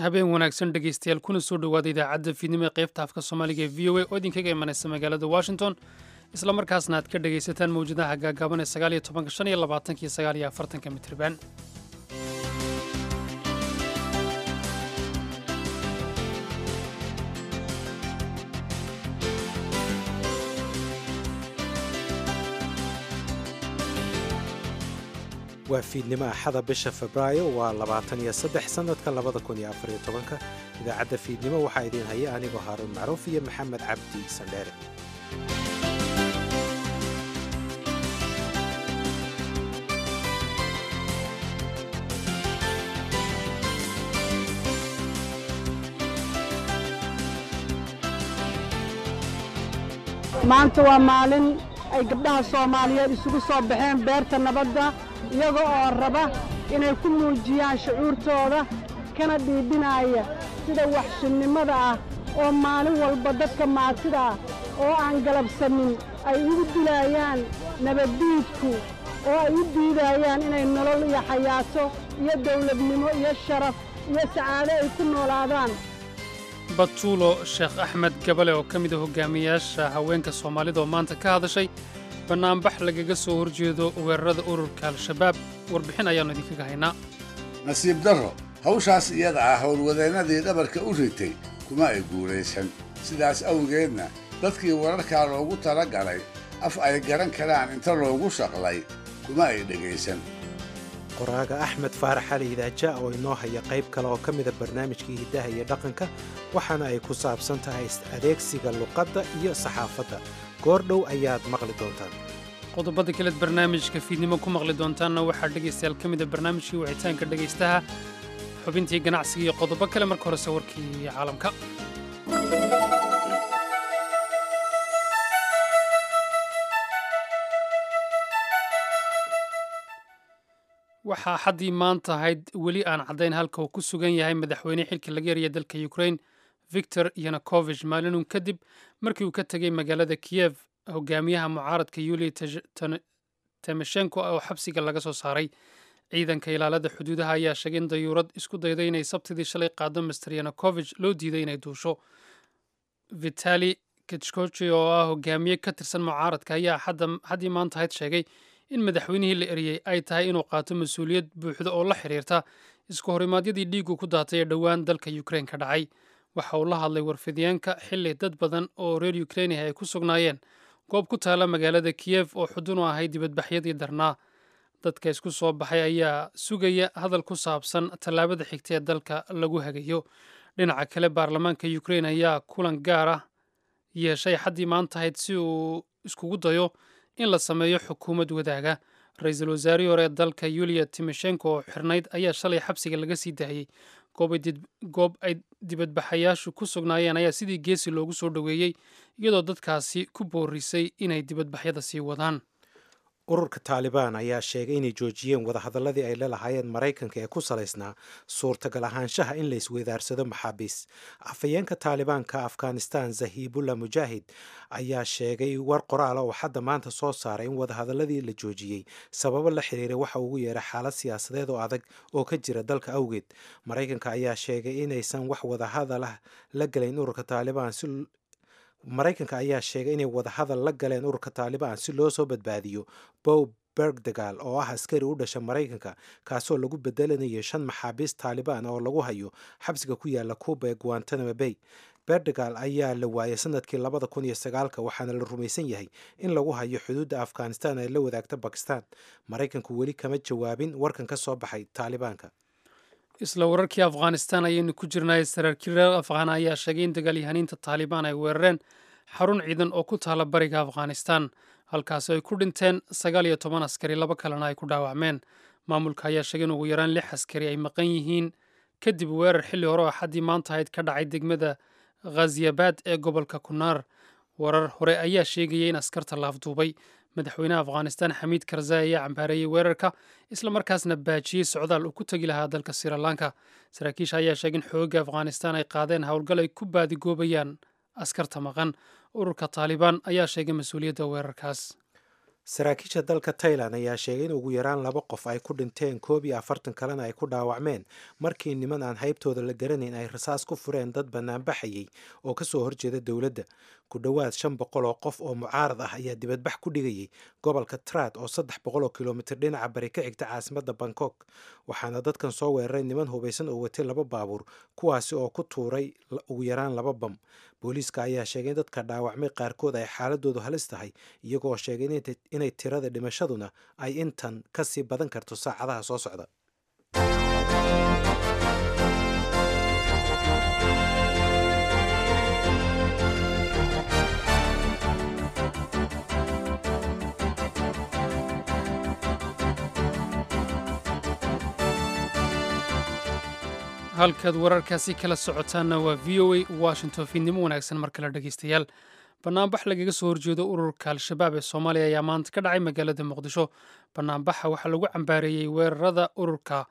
habeen wanaagsan dhegaystayaal kuna soo dhowaada idaacadda fiidnimo ee qaybta afka soomaaliga ee v o a oo idinkaga imanaysa magaalada washington isla markaasna aad ka dhegaysataan mawjadaha gaagaaban ee sagaal iyo tobanka shan iyo labaatanka iyo sagaal iyo afartanka mitriban waa fiidnimo axada bisha febraayo waa labaatan iyo saddex sannadka labada kun iyo afariyo tobanka idaacadda fiidnimo waxaa idiin haya anigoo haaruun macruuf iyo maxamed cabdi sandheere maanta waa maalin ay gabdhaha soomaaliyeed isugu soo baxeen beerta nabadda iyaga oo raba inay ku muujiyaan shucuurtooda kana dhiibinaaya sida waxshinnimada ah oo maalin walba dadka maatida ah oo aan galabsanin ay ugu dilaayaan nabaddiidku oo ay u diidayaan inay nolol iyo xayaato iyo dawladnimo iyo sharaf iyo sacaado ay ku noolaadaan batuulo sheekh axmed gabale oo ka mid a hogaamiyayaasha haweenka soomaalida oo maanta ka hadashay bannaanbax lagaga soo horjeedo weerarada ururka al-shabaab warbixin ayaannu idinkaga haynaa nasiib darro hawshaas iyada ah howlwadeennadii dhabarka u ritay kuma ay guulaysan sidaas awgeedna dadkii wararkaa loogu tala galay af ay garan karaan inta loogu shaqlay kuma ay dhegaysan qoraaga axmed faarax cali idaaja oo inoo haya qayb kale oo ka mida barnaamijkii hiddaha iyo dhaqanka waxaana ay ku saabsan tahay adeegsiga luqadda iyo saxaafadda goordhow ayaad maqli doontaan qodobada kaleed barnaamijka fiidnimo ku maqli doontaanna waxaa dhegaystayaal ka mida barnaamijkii wicitaanka dhegaystaha xubintii ganacsiga iyo qodobo kale marka horese warkii caalamka waxaa xaddii maanta ahayd weli aan caddayn halka uu ku sugan yahay madaxweyne xilka laga yaraya dalka ukrain victor yanukovich maalinun kadib markii uu ka tegey magaalada kiyev hogaamiyaha mucaaradka yuliya temeshenko oo xabsiga laga soo saaray ciidanka ilaalada xuduudaha ayaa sheegay in dayuurad isku dayday inay sabtidii shalay qaado master yanukovich loo diiday inay duusho vitali kichkochi oo ah hogaamiye ka tirsan mucaaradka ayaa haddii maanta ahayd sheegay in madaxweynihii la eriyey ay tahay inuu qaato mas-uuliyad buuxda oo la xiriirta isku horimaadyadii dhiigu ku daatay ee dhowaan dalka ukrein ka dhacay waxa uu la hadlay warfidyaenka xilli dad badan oo reer ukreiniha ay ku sugnaayeen goob ku taala magaalada kiyev oo xudun u ahay dibadbaxyadii darnaa dadka isku soo baxay ayaa sugaya hadal ku saabsan tallaabada xigta ee dalka lagu hagayo dhinaca kale baarlamaanka ukrein ayaa kulan gaar ah yeeshay xaddii maanta ahayd si uu iskugu dayo in la sameeyo xukuumad wadaaga ra-iisul wasaarihii hore ee dalka yuliya timoshenko oo xirnayd ayaa shalay xabsiga laga sii daayey goob ay dibadbaxayaashu ku sugnaayeen ayaa sidii geesi loogu soo dhoweeyey iyadoo dadkaasi ku boorisay inay dibadbaxyada sii wadaan ururka taalibaan ayaa sheegay inay joojiyeen wadahadalladii ay lalahaayeen maraykanka ee ku salaysnaa suurtagal ahaanshaha in la isweydaarsado maxaabiis afhayeenka taalibaanka afghanistan zahiibullah mujaahid ayaa sheegay war qoraal oo xadda maanta soo saaray in wadahadaladii la joojiyey sababo la xiriiray waxa ugu yeeray xaalad siyaasadeed oo adag oo ka jira dalka awgeed maraykanka ayaa sheegay inaysan wax wadahadalah la gelayn ururka taalibaan si maraykanka ayaa sheegay inay wadahadal la galeen ururka taalibaan si loo soo badbaadiyo bow bergdegal oo ah askari u dhasha maraykanka kaasoo lagu bedelanayo shan maxaabiist taalibaan oo lagu hayo xabsiga ku yaala kuuba ee guantanamo bay berdegal ayaa la waayay sanadkii labada kun iyo sagaalka waxaana la rumaysan yahay in lagu hayo xuduudda afghanistan ee la wadaagta bakistan maraykanku weli kama jawaabin warkan ka soo baxay taalibaanka isla wararkii afghanistan ayaynu ku jirnay saraakiil reer afghaan ayaa sheegay in dagaalyahaniinta taalibaan ay weerareen xarun ciidan oo ku taala bariga afghanistan halkaasi ay ku dhinteen sagaal iyo toban askari laba kalena ay ku dhaawacmeen maamulka ayaa sheegay in ugu yaraan lix askari ay maqan yihiin kadib weerar xilli hore oo xaddii maanta ahayd ka dhacay degmada khaziyabad ee gobolka kunaar warar hore ayaa sheegaya in askarta laafduubay madaxweynaha afghanistan xamiid karzai ayaa cambaareeyey weerarka islamarkaasna baajiyey socdaal uu ku tegi lahaa dalka sirilanka saraakiisha ayaa sheegay in xoogga afghanistan ay qaadeen howlgal ay ku baadigoobayaan askarta maqan ururka taalibaan ayaa sheegay mas-uuliyadda weerarkaas saraakiisha dalka tailan ayaa sheegay in ugu yaraan laba qof ay ku dhinteen koob iyo afartan kalena ay ku dhaawacmeen markii niman aan haybtooda la garanayn ay rasaas ku fureen dad banaanbaxayay oo kasoo horjeeda dowladda ku dhowaad shan boqol oo qof oo mucaarad ah ayaa dibadbax ku dhigayay gobolka trad oo saddex boqol oo kilomitir dhinaca bari ka xigta caasimadda bangkok waxaana dadkan soo weeraray niman hubaysan oo watay laba baabuur kuwaasi oo ku tuuray ugu yaraan laba bam booliiska ayaa sheegay in dadka dhaawacmay qaarkood ay xaaladoodu halis tahay iyagoo sheegay inay tirada dhimashaduna ay intan ka sii badan karto saacadaha soo socda halkaad wararkaasi kala socotaanna waa v o a washington fiidnimo wanaagsan mar kale dhegeystayaal banaanbax lagaga soo horjeedo ururka al-shabaab ee soomaaliya ayaa maanta ka dhacay magaalada muqdisho banaanbaxa waxaa lagu cambaareeyey weerarada ururka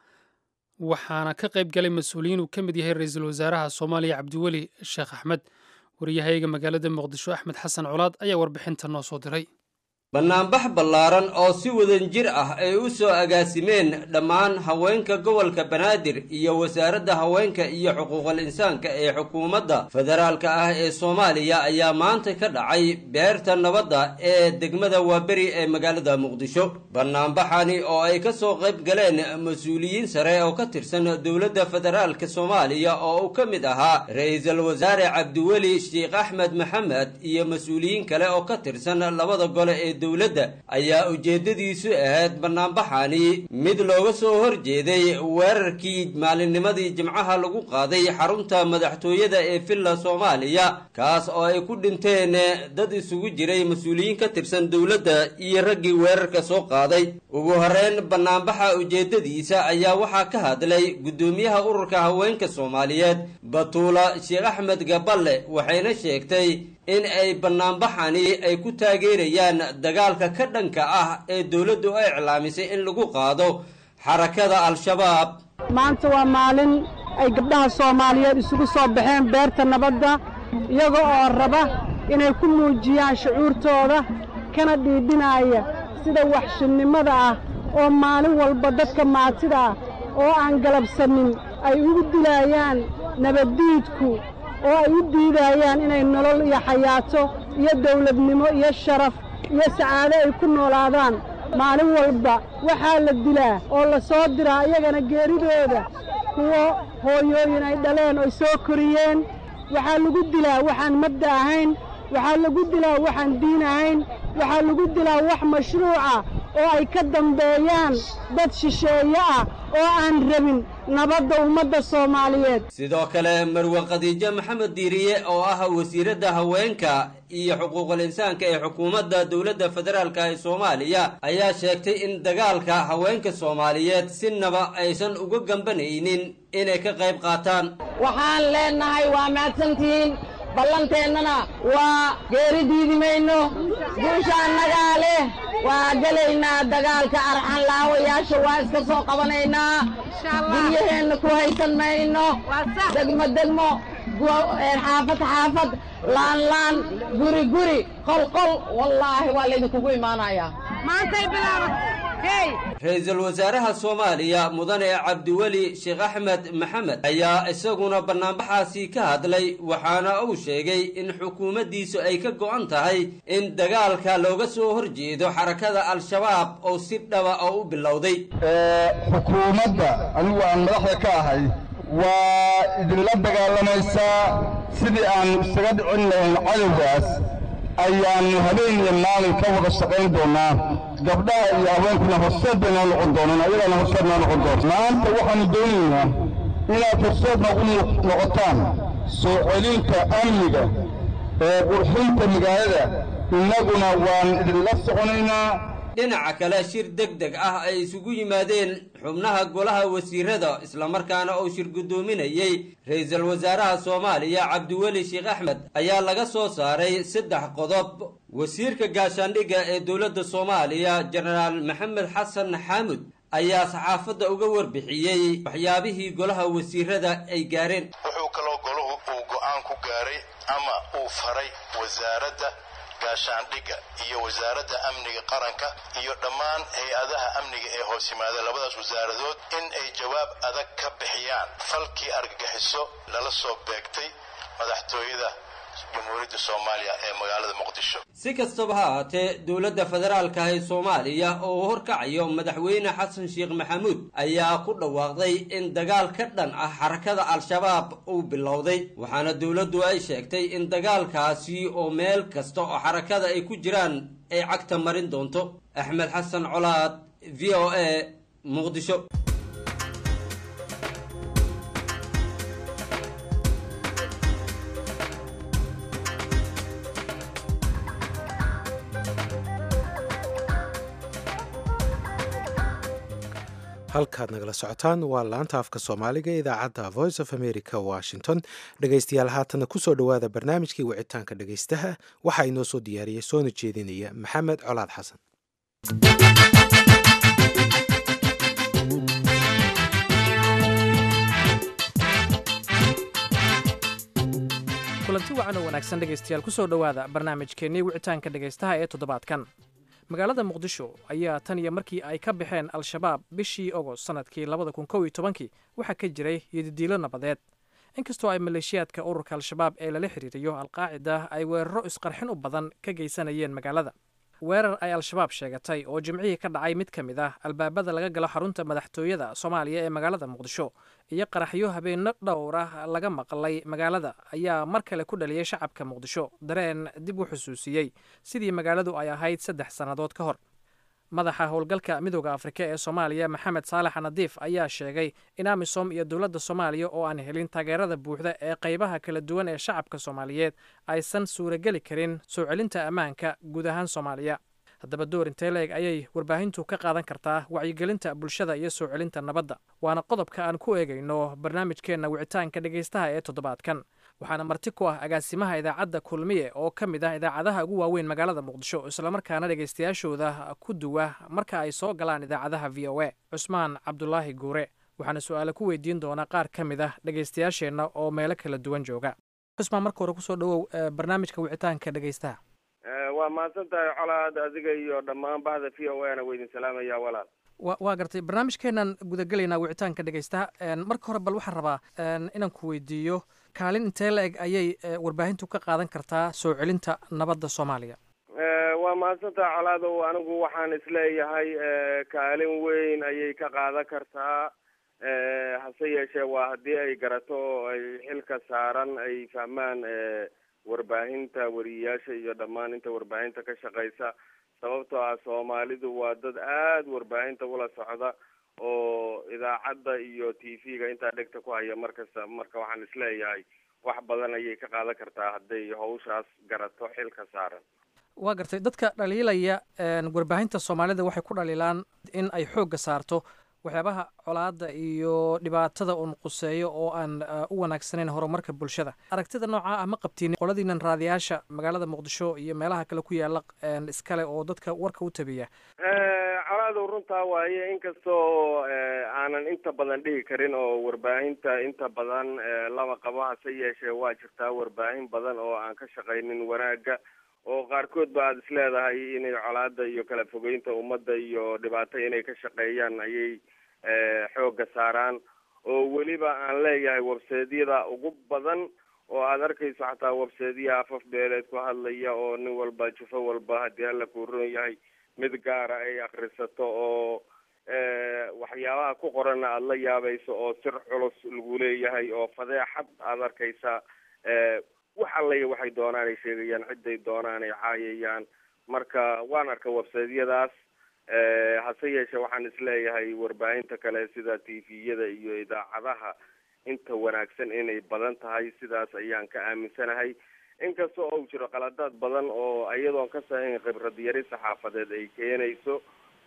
waxaana ka qayb galay mas-uuliyiin uu ka mid yahay ra-iisul wasaaraha soomaaliya cabdiweli sheekh axmed wariyahayaga magaalada muqdisho axmed xasan colaad ayaa warbixinta noo soo diray bannaanbax ballaaran oo si wadanjir ah ay u soo agaasimeen dhammaan haweenka gobolka banaadir iyo wasaaradda haweenka iyo xuquuqul insaanka ee xukuumadda federaalka ah ee soomaaliya ayaa maanta ka dhacay beerta nabadda ee degmada waaberi ee magaalada muqdisho bannaanbaxani oo ay ka soo qayb galeen mas-uuliyiin sare oo ka tirsan dowladda federaalka soomaaliya oo uu ka mid ahaa ra-iisul wasaare cabdiweli sheekh axmed maxamed iyo mas-uuliyiin kale oo ka tirsan labada gole ee dowladda ayaa ujeeddadiisu ahayd bannaanbaxani mid looga soo horjeeday weerarkii maalinnimadii jimcaha lagu qaaday xarunta madaxtooyada ee villa soomaaliya kaas oo ay ku dhinteen dad isugu jiray mas-uuliyiin ka tirsan dowladda iyo raggii weerarka soo qaaday ugu horreyn bannaanbaxa ujeeddadiisa ayaa waxaa ka hadlay guddoomiyaha ururka haweenka soomaaliyeed batuula sheekh axmed gaballe waxayna sheegtay in ay bannaanbaxani ay ku taageerayaan dagaalka ka dhanka ah ee dowladdu ay iclaamisay in lagu qaado xarakada al-shabaab maanta waa maalin ay gabdhaha soomaaliyeed isugu soo baxeen beerta nabadda iyaga oo raba inay ku muujiyaan shucuurtooda kana dhiidhinaaya sida waxshinnimada ah oo maalin walba dadka maatida ah oo aan galabsanin ay ugu dilaayaan nabaddiidku oo ay u diidayaan inay nolol iyo xayaato iyo dawladnimo iyo sharaf iyo sacaado ay ku noolaadaan maalin walba waxaa la dilaa oo la soo diraa iyagana geeridooda kuwo hooyooyin ay dhaleen oy soo koriyeen waxaa lagu dilaa waxaan mabda ahayn waxaa lagu dilaa waxaan diin ahayn waxaa lagu dilaa wax mashruuca oo ay ka dambeeyaan dad shisheeye ah oo aan rabin nabadda ummadda soomaaliyeed sidoo kale marwe khadiijo maxamed diiriye oo ah wasiiradda haweenka iyo xuquuqul insaanka ee xukuumadda dowladda federaalka ee soomaaliya ayaa sheegtay in dagaalka haweenka soomaaliyeed sinaba aysan uga gambanaynin inay ka qayb qaataan waxaan leennahay waa mahadsantihiin ballanteennana waa geeri diidi mayno guusha annagaa leh waa gelaynaa dagaalka arxan laawayaasha waa iska soo qabanaynaa guryaheenna ku haysan mayno degmo degmo xaafad xaafad laan laan guri guri qol qol wallaahi waa laydinkugu imaanayaa ra-iisul wasaaraha soomaaliya mudane cabdiweli sheekh axmed maxamed ayaa isaguna bannaanbaxaasi ka hadlay waxaana uu sheegay in xukuumaddiisu ay ka go'an tahay in dagaalka looga soo horjeedo xarakada al-shabaab oo si dhaba oo u bilowday xukuumadda anigu aan madaxda ka ahay waa idinla dagaalamaysaa sidii aan isaga dhicin lahayn cadowgaas ayaannu habeen iyo maalin ka wada shaqayn doonnaa gabdhaha iyo haweenkuna horseed bay noo noqon doonaan ayagaana horseed noo noqon doona maanta waxaannu doonaynaa inaad horseed noogu noqotaan soo celinta amniga ee qurxinta magaalada innaguna waan idinla soconaynaa dhinaca kale shir deg deg ah ay isugu yimaadeen xubnaha golaha wasiirada islamarkaana uu shir guddoominayey ra-iisul wasaaraha soomaaliya cabdiweli sheekh axmed ayaa laga soo saaray saddex qodob wasiirka gaashaandhigga ee dowladda soomaaliya jenaraal maxamed xasan xaamud ayaa saxaafadda uga warbixiyey waxyaabihii golaha wasiirada ay gaareen wuxuu kaloo golahu uu go'aan ku gaaray ama uu faray wasaaradda gaashaandhigga iyo wasaaradda amniga qaranka iyo dhammaan hay-adaha amniga ee hoos yimaada labadaas wasaaradood in ay jawaab adag ka bixiyaan falkii argagixiso lala soo beegtay madaxtooyada jamhuuriyadda soomaaliya ee magaalada muqdisho si kastaba ha ahaatee dowladda federaalka ee soomaaliya oo uu horkacayo madaxweyne xasan sheekh maxamuud ayaa ku dhawaaqday in dagaal ka dhan ah xarakada al-shabaab uu bilowday waxaana dowladdu ay sheegtay in dagaalkaasi oo meel kasta oo xarakada ay ku jiraan ay cagta marin doonto axmed xasan colaad v o a muqdisho halkaad nagala socotaan waa laanta afka soomaaliga idaacadda voice of america washington dhegaystayaal haatanna kusoo dhowaada barnaamijkii wicitaanka dhegaystaha waxaa inoo soo diyaariyey soona jeedinaya maxamed colaad xasan kulanti wacan oo wanaagsan dhegaystayaal kusoo dhowaada barnaamijkeennii wicitaanka dhegaystaha ee toddobaadkan magaalada muqdisho ayaa tan iyo markii ay ka baxeen al-shabaab bishii ogost sannadkii labada kun kow iyo tobankii waxaa ka jiray yodidiilo nabadeed inkastoo ay maleeshiyaadka ururka al-shabaab ee lala xiriiriyo alqaacida ay weeraro isqarxin u badan ka geysanayeen magaalada weerar ay al-shabaab sheegatay oo jimcihii ka dhacay mid ka mid ah albaabada laga galo xarunta madaxtooyada soomaaliya ee magaalada muqdisho iyo qaraxyo habeenno dhowr ah laga maqlay magaalada ayaa mar kale ku dhaliyay shacabka muqdisho dareen dib u xusuusiyey sidii magaaladu ay ahayd saddex sannadood ka hor madaxa howlgalka midooda afrika ee soomaaliya maxamed saalax nadiif ayaa sheegay in amisom iyo dowladda soomaaliya oo aan helin taageerada buuxda ee qaybaha kala duwan ee shacabka soomaaliyeed aysan suurageli karin soo celinta ammaanka guud ahaan soomaaliya haddaba door intee la-eg ayay warbaahintu ka qaadan kartaa wacyigelinta bulshada iyo soo celinta nabadda waana qodobka aan ku eegayno barnaamijkeenna wicitaanka dhegaystaha ee toddobaadkan waxaana marti ku ah agaasimaha idaacadda kulmiye oo ka mid ah idaacadaha ugu waaweyn magaalada muqdisho islamarkaana dhegaystayaashooda ku duwa marka ay soo galaan idaacadaha v o a cusmaan cabdulaahi guure waxaana su-aale ku weydiin doonaa qaar ka mid ah dhegaystayaasheenna oo meelo kala duwan jooga cusmaan marka hore kusoo dhawow barnaamijka wicitaanka dhegaystaha waa mahadsan tahay colaad adiga iyo dhammaan bahda v o ana weydin salaamaya walaal wa waa gartay barnaamijkeenan gudagelaynaa wicitaanka dhegaystaha marka hore bal waxaan rabaa inaan ku weydiiyo kaalin intee la eg ayay warbaahintu ka qaadan kartaa soo celinta nabadda soomaaliya waa mahadsan tahay colaadow anigu waxaan isleeyahay kaalin weyn ayay ka qaadan kartaa hase yeeshee waa haddii ay garato oo ay xilka saaran ay fahmaan warbaahinta wariyayaasha iyo dhammaan inta warbaahinta ka shaqeysa sababtoo ah soomaalidu waa dad aada warbaahinta ula socda oo idaacadda iyo t v-ga intaa dhegta ku haya markasta marka waxaan isleeyahay wax badan ayay ka qaadan kartaa hadday hawshaas garato xilka saaran waa gartay dadka dhaliilaya warbaahinta soomaalida waxay ku dhaliilaan in ay xoogga saarto waxyaabaha colaadda iyo dhibaatada uun quseeyo oo aan u wanaagsanayn horumarka bulshada aragtida noocaa ah ma qabtiin qoladiinan raadiyaasha magaalada muqdisho iyo meelaha kale ku yaala iskale oo dadka warka u tabiya colaadow runtaa waaye inkastoo aanan inta badan dhihi karin oo warbaahinta inta badan laba qabo hase yeeshee waa jirtaa warbaahin badan oo aan ka shaqaynin wanaagga oo qaarkood ba aada is leedahay inay colaada iyo kala fogeynta ummadda iyo dhibaato inay ka shaqeeyaan ayay xoogga saaraan oo weliba aan leeyahay webseedyada ugu badan oo aada arkayso xataa webseedyaha afaf beeleed ku hadlaya oo nin walba jufo walba haddii alla kuu ron yahay mid gaara ay akrisato oo waxyaabaha ku qoranna aada la yaabayso oo sir culus lagu leeyahay oo fadeexad aada arkaysa wax allaya waxay doonaan ay sheegayaan ciday doonaan ay caayayaan marka waan arka websaydyadaas hase yeeshee waxaan isleeyahay warbaahinta kale sida t v-yada iyo idaacadaha inta wanaagsan inay badan tahay sidaas ayaan ka aaminsanahay inkasta oo jiro qaladaad badan oo iyadoon ka sahayn khibrad yari saxaafadeed ay keenayso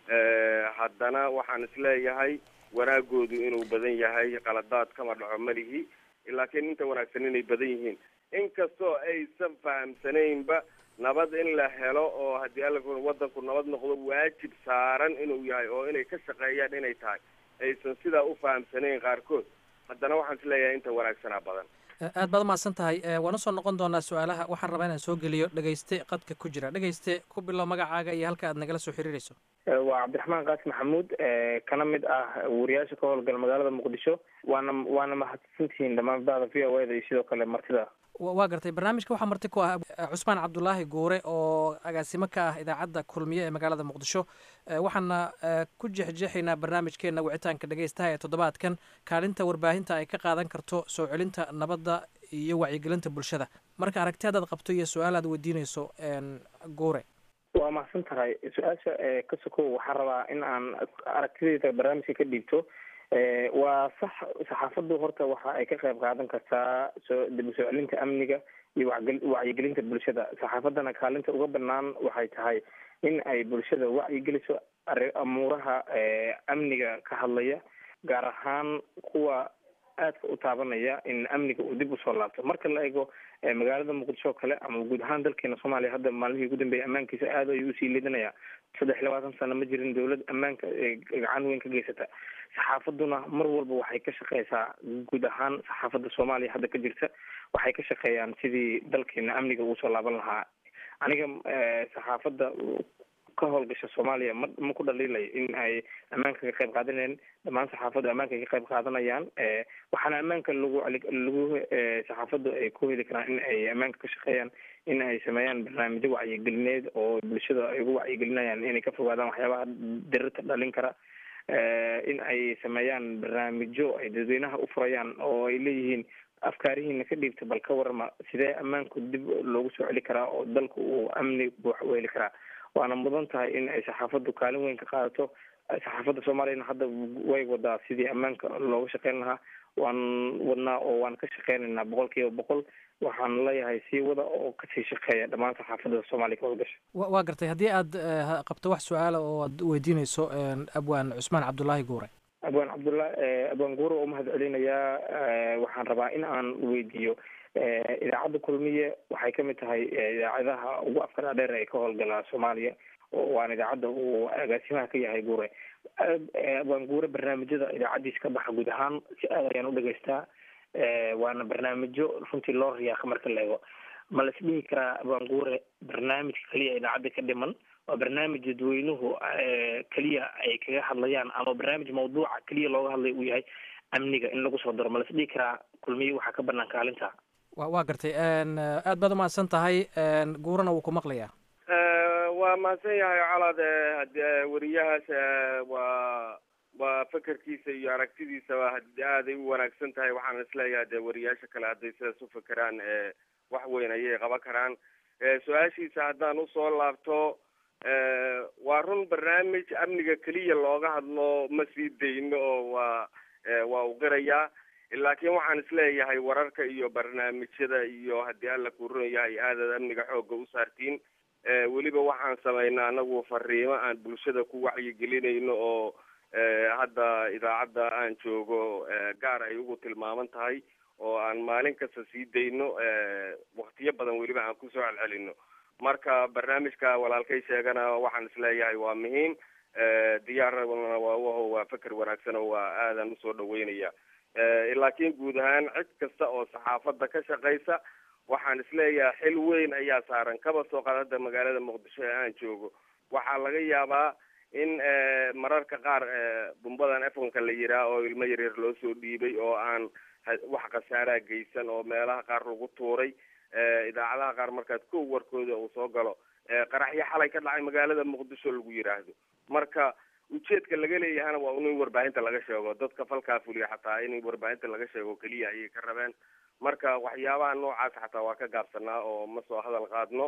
haddana waxaan isleeyahay wanaagoodu inuu badan yahay qaladaad kama dhaco malihi laakiin inta wanaagsan inay badan yihiin inkastoo aysan fahamsanaynba nabad in la helo oo haddii alla wadanku nabad noqdo waajib saaran inuu yahay oo inay ka shaqeeyaan inay tahay aysan sidaa u fahamsanayn qaarkood haddana waxaan isleeyahay inta wanaagsanaa badan aad baad umahadsan tahay waan usoo noqon doonaa su-aalaha waxaan rabaa inaan soo geliyo dhegeyste qadka ku jira dhegeyste ku bilow magacaaga iyo halka aad nagala soo xiriireyso waa cabdiraxmaan qaasi maxamuud kana mid ah wariyaasha ka howlgala magaalada muqdisho waana waana mahadsantihiin dhammaan bada v o eda iyo sidoo kale martida waa gartay barnaamijka waxaa marti ku ah cusmaan cabdulaahi guure oo agaasimo ka ah idaacadda kulmiye ee magaalada muqdisho waxaana ku jexjeexaynaa barnaamijkeena wicitaanka dhegeystaha ee toddobaadkan kaalinta warbaahinta ay ka qaadan karto soo celinta nabadda iyo wacyigelinta bulshada marka aragti haddaad qabto iyo su-aal aad weydiineyso guure waa mahadsan tahay su-aasha ka sokow waxaan rabaa in aan aragtideyda barnaamijka ka dhiibto waa sax saxaafaddu horta waxa ay ka qayb qaadan kartaa soo dib u soo celinta amniga iyo wacyigelinta bulshada saxaafaddana kaalinta uga banaan waxay tahay in ay bulshada wacyigeliso amuuraha amniga ka hadlaya gaar ahaan kuwa aadka u taabanaya in amniga uu dib usoo laabto marka la eego magaalada muqdisho o kale ama guud ahaan dalkeena soomaaliya hadda maalmihii ugu dambeeyay ammaankiisa aad ayuu usii liidanayaa saddex iyo labaatan sano ma jirin dawlad ammaanka gacan weyn ka geysata saxaafaduna mar walba waxay ka shaqeysaa guud ahaan saxaafadda soomaaliya hadda ka jirta waxay ka shaqeeyaan sidii dalkeena amniga ugu soo laaban lahaa aniga saxaafadda ka howlgasha soomaaliya ma ma ku dhaliilayo in ay ammaanka ka qayb qaadanayaan dhammaan saxaafaddu ammaanka ka qayb qaadanayaan waxaana ammaanka lagu lagu saxaafaddu ay ku heli karaan in ay ammaanka ka shaqeeyaan in ay sameeyaan barnaamijyo wacyigelineed oo bulshada ay ugu wacyigelinayaan inay ka fogaadaan waxyaabaha dirirta dhalin kara in ay sameeyaan barnaamijyo ay dadweynaha u furayaan oo ay leeyihiin afkaarihiina ka dhiibta bal ka warama sidee ammaanku dib loogu soo celi karaa oo dalku uu amni buux u heli karaa waana mudan tahay in ay saxaafaddu kaalin weyn ka qaadato saxaafadda soomaaliyana hadda way wadaa sidii ammaanka looga shaqeyn lahaa waan wadnaa oo waan ka shaqeynaynaa boqol kiiba boqol waxaan leeyahay sii wada oo kasii shaqeeya dhammaan saxaafadda soomaaliya ka howlgasha waa gartay haddii aad qabto wax su-aala oo aad weydiineyso abwaan cusmaan cabdulaahi guure abwaan cabdullah abwaan guure oo mahad celinayaa waxaan rabaa in aan weydiiyo idaacadda kulmiye waxay ka mid tahay idaacadaha ugu afkara dheer ee ka howlgala soomaaliya waana idaacadda uu agaasimaha ka yahay guure abwaan guure barnaamijyada idaacaddiisa ka baxa guud ahaan si aad ayaan u dhegeystaa waana barnaamijyo runtii loo riyaaqa marka la ego ma la isdhihi karaa abwaan guure barnaamijka keliya idaacadda ka dhiman waa barnaamij dadweynuhu keliya ay kaga hadlayaan ama barnaamij mawduuca keliya looga hadlay uu yahay amniga in lagu soo daro ma la isdhihi karaa kulmiye waxaa ka banaan kaalinta wa waa gartay aad baad umahadsan tahay guurana wuu ku maqlayaa waa mahadsan yahay colaad weriyahaas waa waa fekerkiisa iyo aragtidiisaba hadii aaday u wanaagsan tahay waxaan isleeyahay dee weriyaasha kale hadday sidaas u fekeraan wax weyn ayay qaban karaan su-aashiisa haddaan usoo laabto waa run barnaamij amniga keliya looga hadlo ma sii dayno oo waa waa u qirayaa laakiin waxaan isleeyahay wararka iyo barnaamijyada iyo haddii alla kuu run yahay aadaad amniga xoogga u saartiin weliba waxaan samaynaa anagu fariimo aan bulshada ku wacyigelinayno oo hadda idaacadda aan joogo gaar ay ugu tilmaaman tahay oo aan maalin kasta sii dayno waktiyo badan weliba aan kusoo celcelino marka barnaamijka walaalkay sheegana waxaan isleeyahay waa muhiim diyaarna waa waa feker wanaagsan oo waa aadan usoo dhaweynaya laakiin guud ahaan cid kasta oo saxaafadda ka shaqaysa waxaan isleeyahay xil weyn ayaa saaran kaba soo qaad hadda magaalada muqdisho ee aan joogo waxaa laga yaabaa in mararka qaar bumbadan efonka la yiraa oo ilmo yaryar loo soo dhiibay oo aan wax khasaaraa geysan oo meelaha qaar lagu tuuray idaacadaha qaar markaad kow warkooda uu soo galo qaraxyo xalay ka dhacay magaalada muqdisho lagu yiraahdo marka ujeedka laga leeyahana waa in warbaahinta laga sheego dadka falkaa fuliya xataa in warbaahinta laga sheego keliya ayay ka rabeen marka waxyaabaha noocaas xataa waa ka gaabsanaa oo ma soo hadal qaadno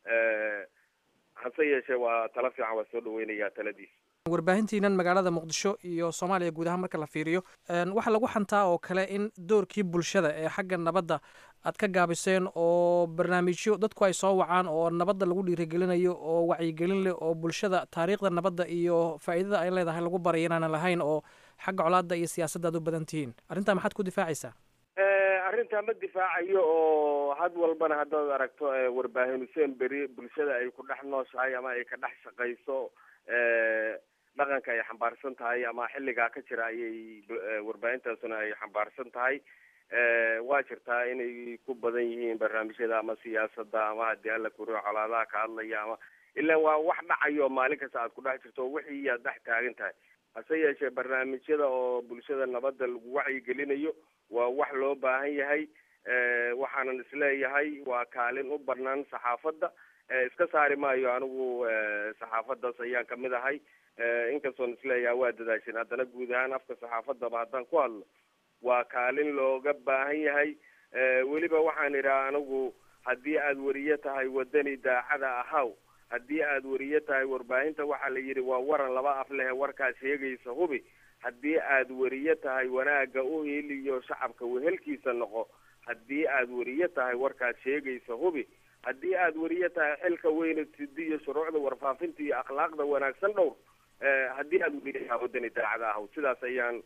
hase yeeshee waa tala fiican waa soo dhaweynayaa taladiisa warbaahintiinan magaalada muqdisho iyo soomaaliya guud ahaan marka la fiiriyo waxaa lagu xantaa oo kale in doorkii bulshada ee xagga nabadda aad ka gaabiseen oo barnaamijyo dadku ay soo wacaan oo nabadda lagu dhiirigelinayo oo wacyigelin leh oo bulshada taariikhda nabadda iyo faa'iidada ay leedahay lagu baray inaanan lahayn oo xagga colaadda iyo siyaasadda aad u badan tihiin arrintaa maxaad ku difaacaysaa arrintaa ma difaacayo oo had walbana haddaad aragto warbaahin huseen beri bulshada ay ku dhex nooshahay ama ay ka dhex shaqayso dhaqanka ay xambaarsan tahay ama xilligaa ka jira ayay warbaahintaasuna ay xambaarsan tahay waa jirtaa inay ku badan yihiin barnaamijyada ama siyaasadda ama haddii alla kuriyo colaadaha ka hadlaya ama ilaa waa wax dhacayo maalin kasta aad ku dhex jirto wixii aad dhex taagan tahay hase yeeshee barnaamijyada oo bulshada nabadda lagu wacyigelinayo waa wax loo baahan yahay waxaanan isleeyahay waa kaalin u banaan saxaafadda iska saari maayo anigu saxaafaddaas ayaan kamid ahay inkastoon isleeyahay waa dadaashin haddana guud ahaan afka saxaafaddaba haddaan ku hadlo waa kaalin looga baahan yahay weliba waxaan idhaha anigu haddii aad weriye tahay wadani daacada ahaw haddii aad weriye tahay warbaahinta waxaa la yidhi waa waran laba af lehe warkaad sheegaysa hubi haddii aad weriye tahay wanaaga u heliyo shacabka wehelkiisa noqo haddii aad weriye tahay warkaad sheegaysa hubi haddii aad weriye tahay xilka weyna sidi iyo shuruucda warfaafinta iyo akhlaaqda wanaagsan dhowr haddii aad weriye tahay wadani daacada ahaw sidaas ayaan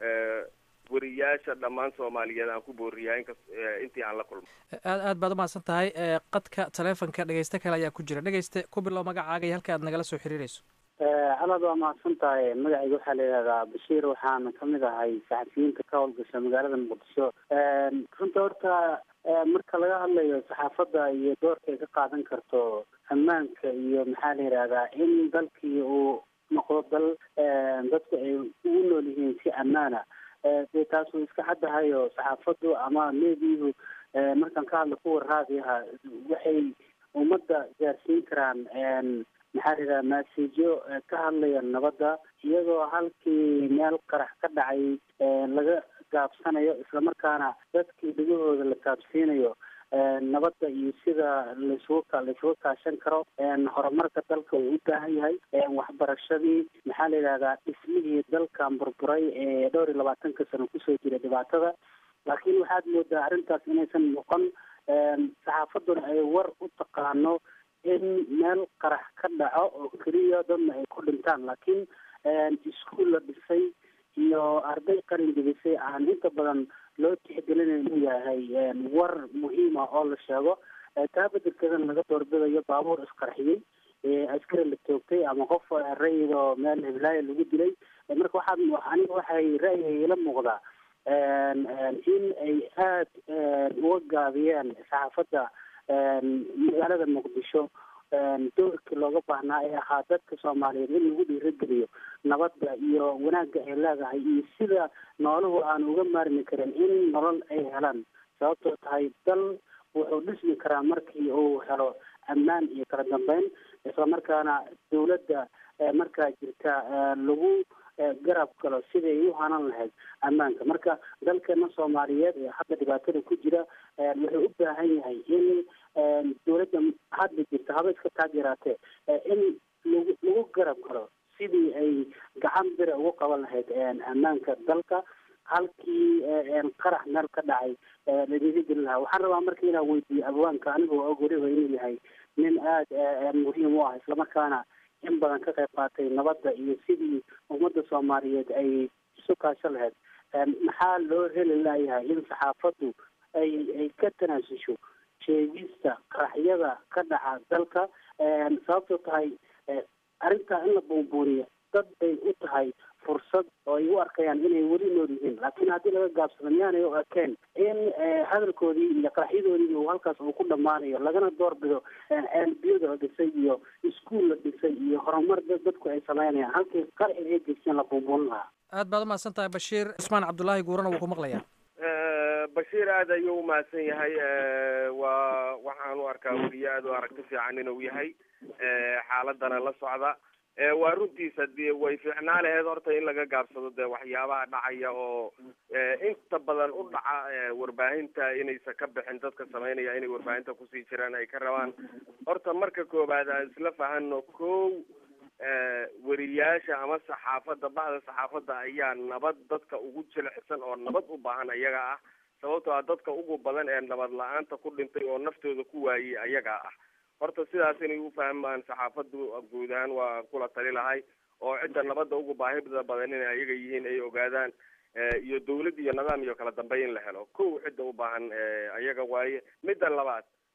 weriyaasha dhammaan soomaaliyeed aan ku booriyaa inkas intii aan la kulmo aad aad baad umahadsan tahay qadka taleefonka dhegeyste kale ayaa ku jira dhegeyste ku bilow magacaaga iyo halka aad nagala soo xiriireyso alaad waa mahadsan tahay magacayga waxaa la yidhahdaa bashiir waxaana kamid ahay saxafiyiinta ka howlgasha magaalada muqdisho runta horta marka laga hadlayo saxaafadda iyo doorka ay ka qaadan karto ammaanka iyo maxaa la yidhahdaa in dalkii uu noqdo dal dadku ay ugu nool yihiin si ammaana dee taas way iska caddahayo saxaafaddu ama meediyuhu markaan ka hadla kuwa raadiyaha waxay ummadda gaarsiin karaan maxaa la yidhaha maasijo ka hadlaya nabadda iyadoo halkii meel qarax ka dhacay laga gaabsanayo islamarkaana dadkii dhegahooda la gaabsiinayo nabadda iyo sida laisugu laisuga kaashan karo horumarka dalka uu u baahan yahay waxbarashadii maxaa la yidhahdaa dhismihii dalkan burburay ee dhowr iyo labaatanka sano kusoo jira dhibaatada laakiin waxaad moodaa arrintaas inaysan noqon saxaafadduna ay war u taqaano in meel qarax ka dhaco oo keliya dadna ay ku dhintaan laakiin iskuol la dhisay iyo arday qalin jebisay aan inta badan loo tixgelinayo inuu yahay war muhiima oo la sheego taa bedelkeedana laga doorbidayo baabuur isqarxiyey askari la toogtay ama qof rayid oo meel hiblaayo lagu dilay marka waxaad aniga waxay ra'yiga ila muuqdaa in ay aada uga gaabiyeen saxaafadda magaalada muqdisho doorkii looga baahnaa ee ahaa dadka soomaaliyeed in lagu dhiirageliyo nabadda iyo wanaagga ay leedahay iyo sida nooluhu aan uga maarmi karin in nolol ay helaan sababtoo tahay dal wuxuu dhismi karaa markii uu helo ammaan iyo kala dambeyn islamarkaana dawladda markaa jirta lagu garab galo sidii ay u hanan lahayd ammaanka marka dalkeena soomaaliyeed ee hadda dhibaatada ku jira wuxuu u baahan yahay in dawladda hadda jirta haba iska taageeraatee in lagu lagu garab galo sidii ay gacan bira ugu qaban lahayd ammaanka dalka halkii qarax meel ka dhacay lagaga geli lahaa waxaan rabaa marka inaan weydiiyo abwaanka anigoo og weliba inuu yahay nin aada muhiim u ah islamarkaana in badan ka qayb qaatay nabadda iyo sidii ummadda soomaaliyeed ay isu kaasho lahayd maxaa loo heli layahay in saxaafaddu ay ay ka tanaasusho sheegista qaraxyada ka dhaca dalka sababtoo tahay arrintaa in la buunbuuniyo dad bay u tahay fursad oo ay u arkayaan inay weli nool yihiin laakiin haddii laga gaabsado miyaanay u arkeen in hadalkoodii iyo qaraxyadoodii uu halkaas uu ku dhammaanayo lagana doorbido ceelbiyada la dhisay iyo iskuol la dhisay iyo horumar dadku ay samaynayaan halkii qarxi ay geysteen la buunbuunin lahaa aad baad umahadsan tahay bashiir cismaan cabdullaahi guurana wuu ku maqlayaa bashiir aada ayuu umahadsan yahay waa waxaan u arkaa weliye aada u aragti fiican inuu yahay xaaladana la socda waa runtiisa dee way fiicnaa laheed horta in laga gaabsado dee waxyaabaha dhacaya oo inta badan u dhaca warbaahinta inaysan ka bixin dadka samaynaya inay warbaahinta kusii jiraan ay ka rabaan horta marka koobaad aan isla fahano kow weriyaasha ama saxaafadda bahda saxaafadda ayaa nabad dadka ugu jilicsan oo nabad u baahan ayaga ah sababtoo ah dadka ugu badan ee nabad la-aanta ku dhintay oo naftooda ku waayey ayaga ah horta sidaas inay u fahmaan saxaafaddu guud ahaan waa kula tali lahay oo cidda nabadda ugu baahida badan inay ayaga yihiin ay ogaadaan iyo dawlad iyo nidaam iyo kala dambeyn in la helo kow cidda u baahan ayaga waaye midda labaad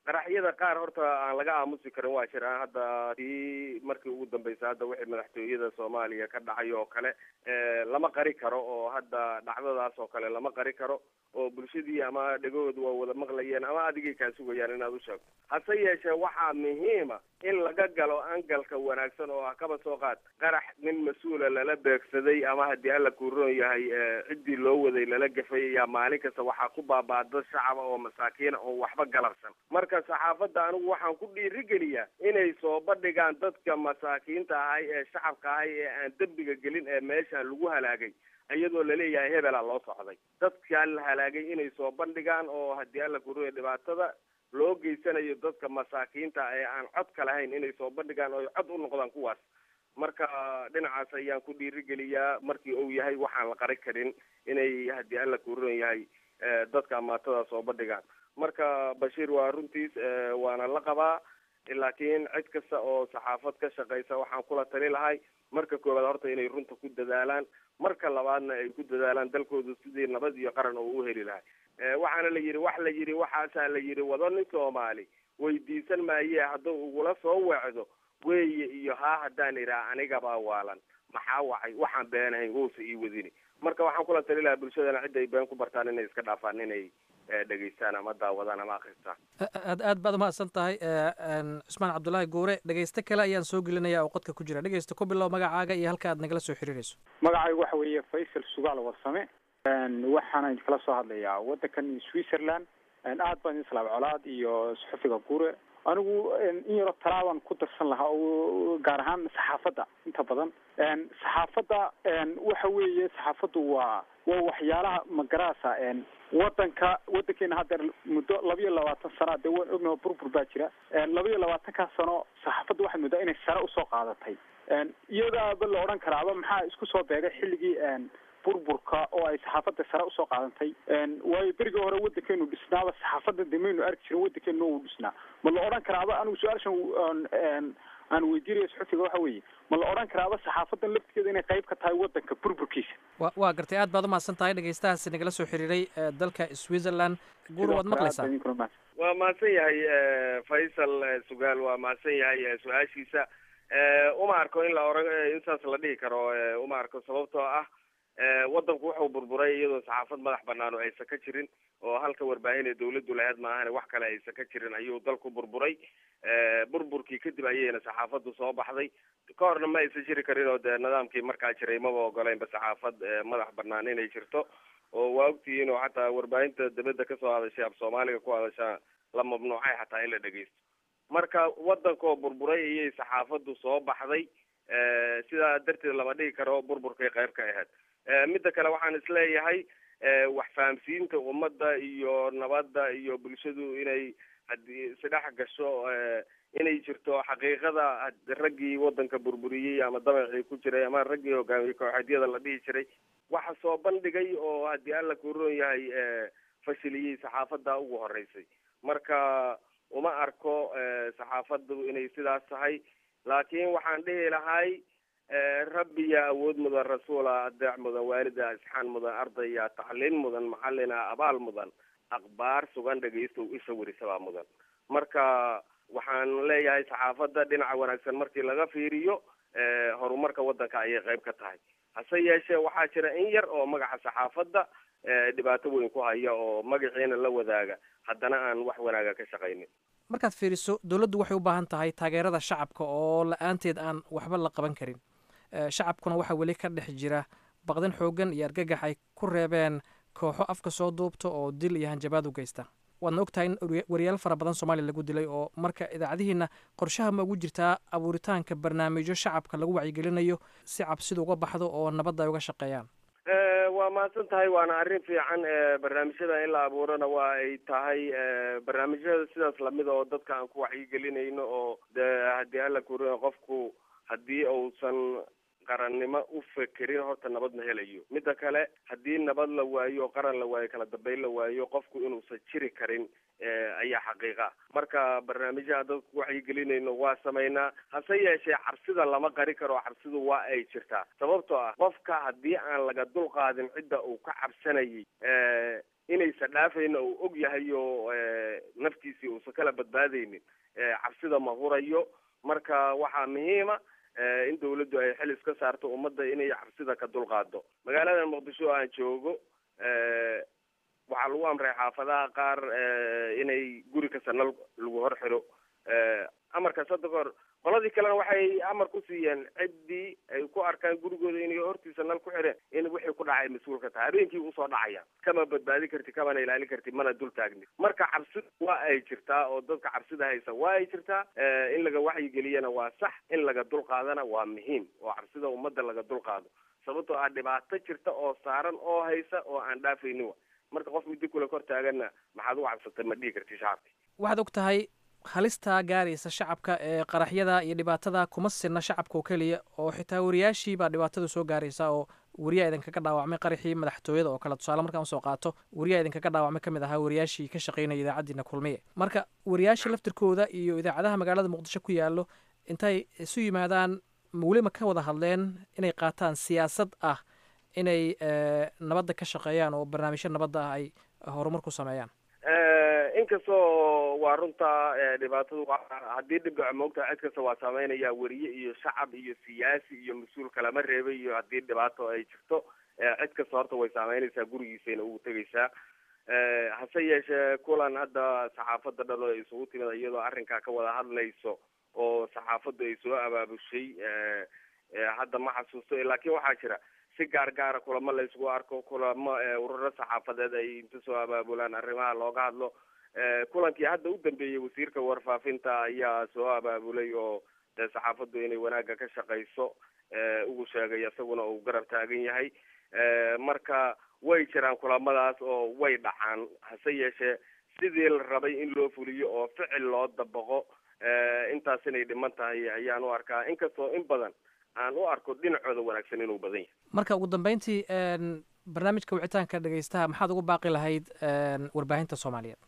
qaraxyada qaar horta aan laga aamusi karin waa jiraan hadda tii markii ugu dambeysay hadda wixii madaxtooyada soomaaliya ka dhacay oo kale lama qari karo oo hadda dhacdadaas oo kale lama qari karo oo bulshadii ama dhegahoodu waa wada maqlayeen ama adigay kaa sugayaan inaad u sheegto hase yeeshee waxaa muhiima in laga galo angalka wanaagsan oo ah kaba soo qaad qarax nin mas-uula lala beegsaday ama haddii alla kuuroon yahay ciddii loo waday lala gafay ayaa maalin kasta waxaa ku baaba'da shacaba oo masaakiina oo waxba galabsan marka saxaafadda anigu waxaan ku dhiirigeliyaa inay soo bandhigaan dadka masaakiinta ahay ee shacabka ahay ee aan dembiga gelin ee meeshaan lagu halaagay iyadoo laleeyahay hebela loo socday dadkaa la halaagay inay soo bandhigaan oo haddii alla kuuroya dhibaatada loo geysanayo dadka masaakiinta ee aan codka lahayn inay soo bandhigaan oo cod u noqdaan kuwaas marka dhinacaas ayaan ku dhiirigeliyaa markii uu yahay waxaan la qari karin inay haddii alla kuuron yahay dadka amaatada soo bandhigaan marka bashiir waa runtiis waana la qabaa laakiin cid kasta oo saxaafad ka shaqaysa waxaan kula tali lahay marka koowaad horta inay runta ku dadaalaan marka labaadna ay ku dadaalaan dalkooda sidii nabad iyo qaran oo u heli lahay waxaana la yidhi wax la yidhi waxaasaa la yidhi wado nin soomaali weydiisan maaye hadduu ugula soo weecdo weeye iyo haa haddaan idhaa anigabaa waalan maxaa wacay waxaan beenahayn wousa ii wadini marka waxaan kula tali lahaa bulshadana cidda ay been ku bartaan inay iska dhaafaan inay dhegaystaan ama daawadaan ama akristaan aad aad baad umahadsan tahay cusmaan cabdulaahi guure dhegeyste kale ayaan soo gelinaya oo qodka ku jira dhegeysta ku bilow magacaaga iyo halka aad nagala soo xiriirayso magacaygu waxa weeye faysal sugaal warsame waxaana idinkala soo hadlayaa waddankan switzerland aad baan idin salaam colaad iyo suxufiga guure anigu in yaro talaaban ku darsan lahaa oo gaar ahaan saxaafadda inta badan saxaafadda waxa weeye saxaafaddu waa waa waxyaalaha magaraasa wadanka wadankeena haddeer muddo laba iyo labaatan sana dee waan ognaho burbur baa jira laba iyo labaatankaa sano saxaafadda waxaad moodaa inay sare usoo qaadatay iyadaaba la odhan karaaba maxaa isku soo beegay xilligii burburka oo ay saxaafadda sare usoo qaadantay waayo berigii hore wadankeenu dhisnaaba saxaafadda de maynu arki jirin wadankeenu uu dhisnaa ma la odhan karaaba anigu su-aashan aan weydiinaya suxufiga waxa weeye ma la odhan karaaba saxaafadan laftigeeda inay qayb ka tahay wadanka burburkiisa wa waa gartay aad baad umahadsan tahay dhegeystahaasi nagala soo xiriiray dalka switzerland guur waad maqlaysaa waa mahadsan yahay faysal sugaal waa mahadsan yahay su-aashiisa uma arko in la oran in saas la dhihi karo uma arko sababtoo ah wadanku wuxuu burburay iyadoo saxaafad madax banaan oo aysan ka jirin oo halka warbaahin ee dawladdu lahayd maahane wax kale aysan ka jirin ayuu dalku burburay burburkii kadib ayayna saxaafaddu soo baxday ka horna ma aysan jiri karin oo dee nidaamkii markaa jiray maba ogoleynba saxaafad madax banaan inay jirto oo waa ogtihiin oo xataa warbaahinta dibadda kasoo hadashay af soomaaliga ku hadashaa la mamnuucay xataa in la dhegeysto marka wadankoo burburay ayay saxaafaddu soo baxday sidaa darteed lama dhigi karo burburkay qayb ka ahayd midda kale waxaan isleeyahay wax fahamsiinta ummadda iyo nabadda iyo bulshadu inay haddii isdhex gasho inay jirto xaqiiqada raggii wadanka burburiyey ama dabacii ku jiray ama raggii hogaamiyey kooxeedyada la dhihi jiray waxa soo bandhigay oo haddii alla kuroon yahay fashiliyey saxaafadda ugu horeysay marka uma arko saxaafaddu inay sidaas tahay laakiin waxaan dhihi lahay rabbiya awood mudan rasuula adeec mudan waalida isxaan mudan ardaya tacliin mudan macalina abaal mudan akhbaar sugan dhegaystow isha werisabaa mudan marka waxaan leeyahay saxaafadda dhinaca wanaagsan markii laga fiiriyo horumarka wadanka ayay qayb ka tahay hase yeeshee waxaa jira in yar oo magaca saxaafadda dhibaato weyn ku haya oo magaciina la wadaaga haddana aan wax wanaaga ka shaqaynin markaad fiiriso dowladdu waxay u baahan tahay taageerada shacabka oo la-aanteed aan waxba la qaban karin shacabkuna waxaa weli ka dhex jira baqdin xooggan iyo argagax ay ku reebeen kooxo afka soo duubta oo dil iyo hanjabaad u geysta waadna og tahay in wariyaal fara badan soomaaliya lagu dilay oo marka idaacadihiina qorshaha ma ugu jirtaa abuuritaanka barnaamijyo shacabka lagu wacyigelinayo si cabsidu uga baxdo oo nabadda ay uga shaqeeyaan waa mahadsan tahay waana arrin fiican barnaamijyada in la abuurana waa ay tahay barnaamijyada sidaas lamid oo dadka aan ku wacyigelinayno oo de haddii alla kuri qofku haddii uusan qarannimo u fekerin horta nabad ma helayo midda kale haddii nabad la waayo oo qaran la waayo kala dambeyn la waayo qofku inuusan jiri karin ayaa xaqiiqa marka barnaamijyaha dadku wacyigelinayno waa samaynaa hase yeeshee cabsida lama qari karo cabsidu waa ay jirtaa sababtoo ah qofka haddii aan laga dulqaadin cidda uu ka cabsanayay inaysa dhaafayna uu og yahay oo naftiisii uusan kala badbaadaynin cabsida ma hurayo marka waxaa muhiima in dawladdu ay xil iska saarto ummadda inay cabsida ka dulqaado magaalada muqdisho aan joogo waxaa lagu amray xaafadaha qaar inay guri kasta nal lagu hor xiro amarkaas hadda kahor qoladii kalena waxay amar ku siiyeen ciddii ay ku arkaan gurigooda inay hortiisa nal ku xireen in wixii ku dhacay mas-uulka tahay habeenkii usoo dhacaya kama badbaadi karti kamana ilaalin karti mana dul taagni marka cabsida waa ay jirtaa oo dadka cabsida haysa waa ay jirtaa in laga waxyigeliyana waa sax in laga dulqaadana waa muhiim oo cabsida ummadda laga dulqaado sababtoo ah dhibaato jirta oo saaran oo haysa oo aan dhaafaynin wa marka qof muddo kule kor taaganna maxaad ugu cabsatay ma dhihi karti shacabki waxaad og tahay halistaa gaaraysa shacabka ee qaraxyada iyo dhibaatada kuma sirna shacabka oo keliya oo xitaa wariyaashii baa dhibaatada soo gaaraysa oo wariyaa idinkaga dhaawacmay qaraxii madaxtooyada oo kale tusaale markaan usoo qaato wariyaa idinkaga dhaawacmay ka mid ahaa wariyaashii ka shaqaynaya idaacaddiina kulmiye marka wariyaasha laftirkooda iyo idaacadaha magaalada muqdisho ku yaallo intay isu yimaadaan welima ka wada hadleen inay qaataan siyaasad ah inay nabadda ka shaqeeyaan oo barnaamijyo nabadda ah ay horumar ku sameeyaan inkastoo waa runta dhibaatadu haddii dhib dhaco moogtaha cid kasta waa saameynaya weriye iyo shacab iyo siyaasi iyo mas-uul kalama reebay iyo haddii dhibaato ay jirto cid kasta horta way saameynaysaa gurigiisayna ugu tegaysaa hase yeeshee kulan hadda saxaafadda dhan oo isugu timid iyadoo arrinkaa ka wada hadlayso oo saxaafaddu ay soo abaabushay hadda ma xasuusto laakiin waxaa jira si gaar gaara kulamo la isugu arko kulamo ururo saxaafadeed ay inta soo abaabulaan arrimaha looga hadlo kulankii hadda u dambeeyey wasiirka warfaafinta ayaa soo abaabulay oo dee saxaafaddu inay wanaagga ka shaqayso ugu sheegay isaguna uu garab taagan yahay marka way jiraan kulamadaas oo way dhacaan hase yeeshee sidii la rabay in loo fuliyo oo ficil loo dabaqo intaas inay dhiman tahay ayaan u arkaa inkastoo in badan aan u arko dhinacooda wanaagsan inuu badan yahay marka ugu dambeyntii barnaamijka wicitaanka dhegeystaha maxaad ugu baaqi lahayd warbaahinta soomaaliyeed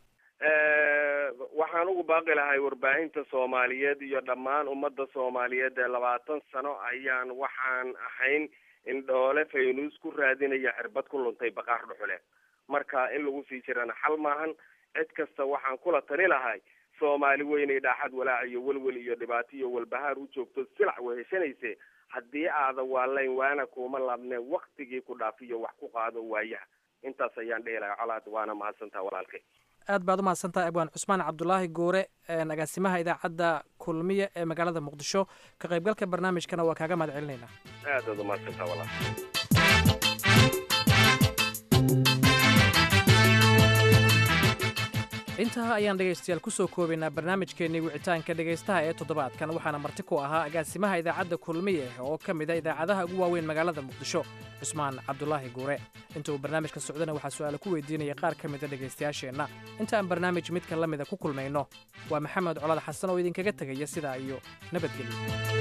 waxaan ugu baaqi lahay warbaahinta soomaaliyeed iyo dhammaan ummadda soomaaliyeed ee labaatan sano ayaan waxaan ahayn in dhoole faynuus ku raadinaya xirbad ku luntay baqaar dhuxuleed marka in lagu sii jirana xal maahan cid kasta waxaan kula tali lahay soomaali weynay dhaaxad walaac iyo welwel iyo dhibaato iyo walbahaar u joogto silac weheshanayse haddii aada waalayn waana kuuma laabneen waktigii ku dhaafiyo wax ku qaado waayaha intaas ayaan dhihi lahay colaad waana mahadsantaha walaalkay aad baad u mahadsantahay abwaan cusmaan cabdulaahi goore agaasimaha idaacadda kulmiye ee magaalada muqdisho ka qaybgalka barnaamijkana waa kaaga mahad celinaynaa aad baad u mahadsantaha walaal intaa ayaan dhegaystayaal ku soo koobaynaa barnaamijkeennii wicitaanka dhegaystaha ee toddobaadkan waxaana marti ku ahaa agaasimaha idaacadda kulmiye oo ka mid a idaacadaha ugu waaweyn magaalada muqdisho cusmaan cabdulaahi guure inta uu barnaamijka socdana waxaa su'aale ku weydiinaya qaar ka mida dhegaystayaasheenna inta aan barnaamij midka la mida ku kulmayno waa maxamed colaad xasan oo idinkaga tegaya sidaa iyo nabadgelyo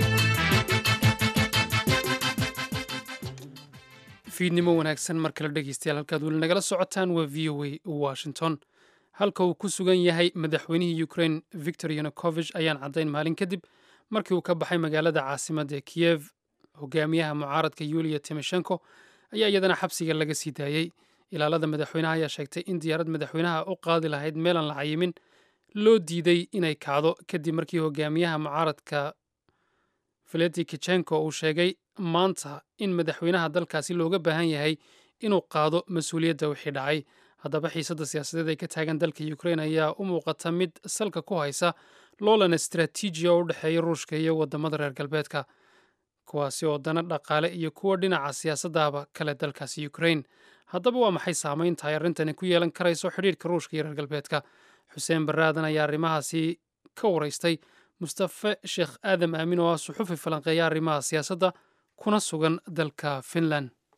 fiidnimo wanaagsan mar kale dhegeystayaal halkaad weli nagala socotaan waa v o a washington halka uu ku sugan yahay madaxweynihii ukrain victor yanukovich ayaan caddayn maalin kadib markii uu ka baxay magaalada caasimadda ee kiyev hogaamiyaha mucaaradka yuliya timoshenko ayaa iyadana xabsiga laga sii daayey ilaalada madaxweynaha ayaa sheegtay in diyaarad madaxweynaha u qaadi lahayd meelaan la cayimin loo diiday inay kacdo kadib markii hogaamiyaha mucaaradka veleti kichenko uu sheegay maanta in madaxweynaha dalkaasi looga baahan yahay inuu qaado mas-uuliyadda wixii dhacay haddaba xiisadda siyaasadeed ay ka taagan dalka ukrain ayaa u muuqata mid salka ku haysa loolan istraatiiji oo u dhexeeya ruushka iyo waddamada reer galbeedka kuwaasi oo dana dhaqaale iyo kuwa dhinaca siyaasaddaaba kale dalkaasi ukrain haddaba waa maxay saamaynta ay arrintani ku yeelan karayso xidhiirka ruushka iyo reer galbeedka xuseen baraadan ayaa arrimahaasi ka waraystay mustafe sheekh aadam aamin oo ah suxufi falanqeeya arrimaha siyaasadda kuna sugan dalka finland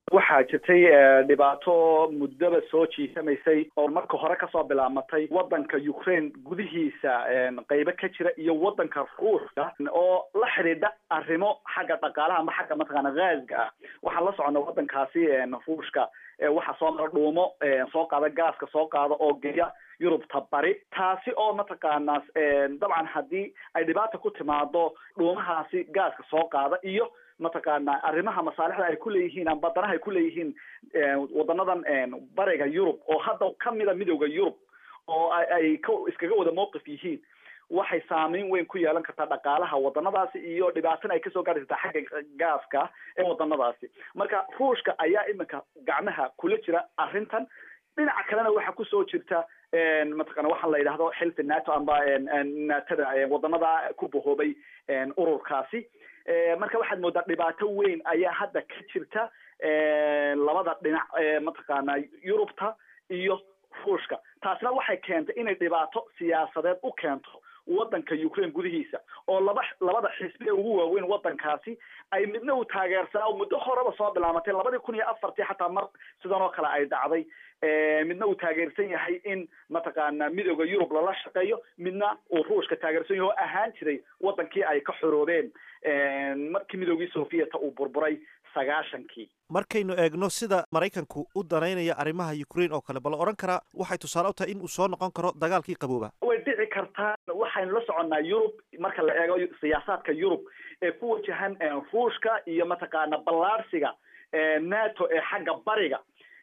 waxaa jirtay dhibaato muddaba soo jiisamaysay oo marka hore kasoo bilaamatay wadanka ukraine gudihiisa qeybo ka jira iyo wadanka ruushka oo la xidhiidha arrimo xagga dhaqaalaha ama xagga mataqaana gaaska ah waxaan la socona wadankaasi ruushka waxaa soo mara dhuumo soo qaada gaaska soo qaada oo geya yurubta bari taasi oo mataqaanaa dabcan haddii ay dhibaata ku timaado dhuumahaasi gaaska soo qaada iyo mataqaana arrimaha masaalixda ay kuleeyihiin amba danaha ay kuleeyihiin wadanadan bariga yurub oo hadda kamida midowda yurub oo ay ka iskaga wada mowqif yihiin waxay saameyn weyn ku yeelan kartaa dhaqaalaha wadanadaasi iyo dhibaatana ay kasoo gaari kartaa xagga gaaska ee wadanadaasi marka ruushka ayaa iminka gacmaha kula jira arrintan dhinaca kalena waxaa kusoo jirta mataqana waxaa la yidhahdo xilfi nato amba natada wadanada ku bahoobay ururkaasi marka waxaad moodaa dhibaato weyn ayaa hadda ka jirta labada dhinac mataqaana yurubta iyo ruushka taasina waxay keentay inay dhibaato siyaasadeed u keento wadanka ukraine gudihiisa oo laba labada xisbi ee ugu waaweyn wadankaasi ay midna uu taageersanaa oo muddo horeba soo bilaamatay labadii kun iyo afartii xataa mar sidan oo kale ay dhacday midna uu taageersan yahay in mataqaana midooda yurub lala shaqeeyo midna uu ruushka taageersan yahay oo ahaan jiray wadankii ay ka xoroobeen markii midoogii sovieta uu burburay sagaashankii markaynu eegno sida maraykanku u danaynaya arrimaha ukraine oo kale bal odhan karaa waxay tusaale u tahay in uu soo noqon karo dagaalkii qabooba way dhici kartaa waxaynu la soconnaa yurub marka la eego siyaasaadka yurub ee ku wajahan ruushka iyo mataqaana ballaarsiga nato ee xagga bariga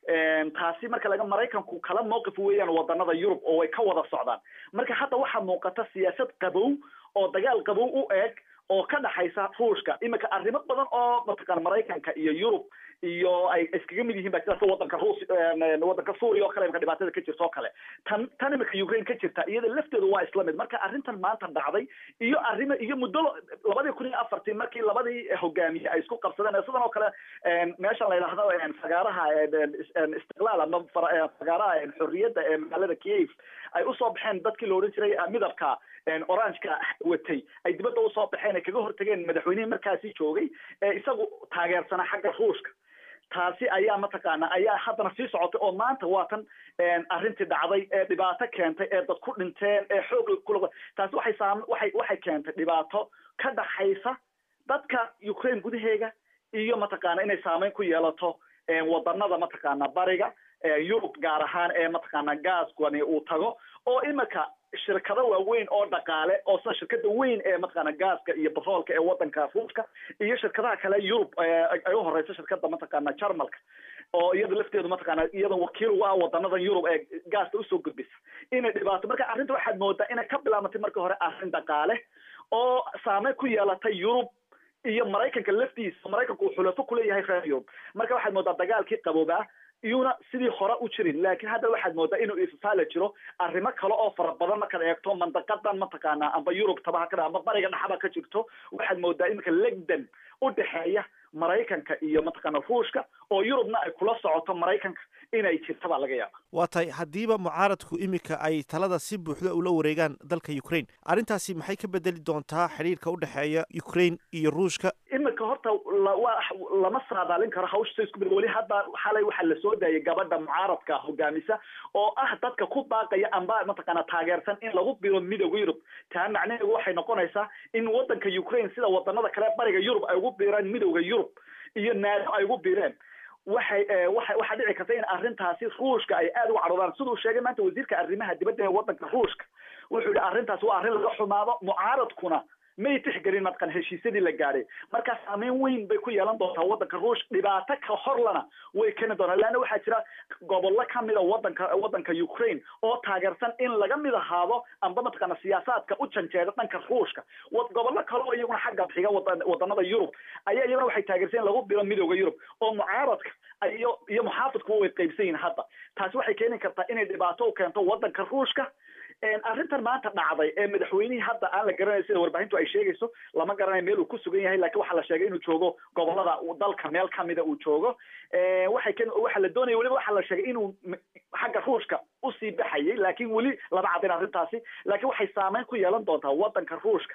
taasi marka laga maraykanku kala mowqif weeyaan wadanada yurub oo way ka wada socdaan marka hadda waxaa muuqata siyaasad qabow oo dagaal qabow u eeg oo ka dhaxaysa ruushka iminka arrimo badan oo mataqaana maraykanka iyo yurub iyo ay iskaga mid yihiin ba sida wadanka ruus wadanka suuriya oo kale imika dhibaatada ka jirta oo kale tan tan imika ukraine ka jirta iyada lafteedu waa isla mid marka arrintan maanta dhacday iyo arrimo iyo muddo labadii kun iyo afartii markii labadii hogaamiye ay isku qabsadeen sidan oo kale meeshan la yidhaahdo fagaaraha istiqlaal ama fagaaraha xorriyadda ee magaalada kiev ay usoo baxeen dadkii la odhan jiray midabka orangeka watay ay dibadda usoo baxeen ay kaga hortageen madaxweynihii markaasi joogay ee isagu taageersanaa xagga ruushka taasi ayaa mataqaana ayaa haddana sii socotay oo maanta waa tan arrintii dhacday ee dhibaato keentay ee dad ku dhinteen ee xoog kula taasi waxay saam waxay waxay keentay dhibaato ka dhaxaysa dadka ukraine gudaheega iyo mataqaana inay saameyn ku yeelato wadanada mataqaana bariga yurub gaar ahaan ee mataqaana gaaskani uu tago oo imika shirkado waaweyn oo dhaqaale oo sida shirkada weyn ee mataqaana gaaska iyo batroolka ee wadanka ruushka iyo shirkadaha kale yurub ay u horeyso shirkada mataqaana jarmalka oo iyada lafteedu mataqaana iyada wakiil u ah wadanadan yurub ee gaasta usoo gudbisa inay dhibaato marka arrinta waxaad moodaa inay ka bilaabatay marka hore arrin dhaqaale oo saameyn ku yeelatay yurub iyo maraykanka laftiisa maraykanku uu xulafo kuleeyahay reer yurub marka waxaad moodaa dagaalkii qaboobaa iyuna sidii hore u jirin laakiin hadda waxaad moodaa inuu ifafaala jiro arrimo kale oo fara badan markaad eegto mandaqadan mataqaana amba yurub taba hakada amba bariga dhaxaba ka jirto waxaad moodaa iminka legdan u dhexeeya maraykanka iyo mataqaana ruushka oo yurubna ay kula socoto maraykanka inay jirta baa laga yaaba waa tahay haddiiba mucaaradku iminka ay talada si buuxda ula wareegaan dalka ukraine arrintaasi maxay ka bedeli doontaa xidhiirka u dhexeeya ukraine iyo ruushka iminka horta waa lama saadaalin karo hawsha isku mid weli hadda xalay waxaa lasoo daayay gabadha mucaaradka hogaamisa oo ah dadka ku baaqaya amba mataqaana taageersan in lagu biro midooda yurub taa macnaheedu waxay noqonaysaa in wadanka ukraine sida wadanada kale bariga yurub ay ugu biiraan midooda yurub iyo naado ay ugu biireen waxay waxa waxaa dhici karta in arrintaasi ruushka ay aada uga cadhoodaan siduu sheegay maanta wasiirka arrimaha dibadda ee wadanka ruushka wuxuu yihi arrintaas waa arrin laga xumaado mucaaradkuna may tixgelin mataqan heshiisyadii la gaadhay markaa saameyn weyn bay ku yeelan doontaa wadanka ruush dhibaato ka horlana way keeni doontaa leanna waxaa jira gobollo kamida wadanka wadanka ukraine oo taageersan in laga mid ahaado amba mataqaana siyaasaadka u janjeeda dhanka ruushka gobollo kale oo iyaguna xagga xiga wadanada yurub ayaa iyaguna waxay taageersan in lagu biro midooda yurub oo mucaaradka iyo iyo muxaafidkuba way qaybsan yihin hadda taasi waxay keeni kartaa inay dhibaato u keento wadanka ruushka arrintan maanta dhacday ee madaxweynihii hadda aan la garanayo sida warbaahintu ay sheegayso lama garanayo meel uu ku sugan yahay lakin waxaa la sheegay inuu joogo gobolada dalka meel kamida uu joogo waxay k waxaa la doonaya weliba waxaa la sheegay inuu xagga ruushka usii baxayay laakin weli lama cadin arrintaasi laakiin waxay saameyn ku yeelan doontaa wadanka ruushka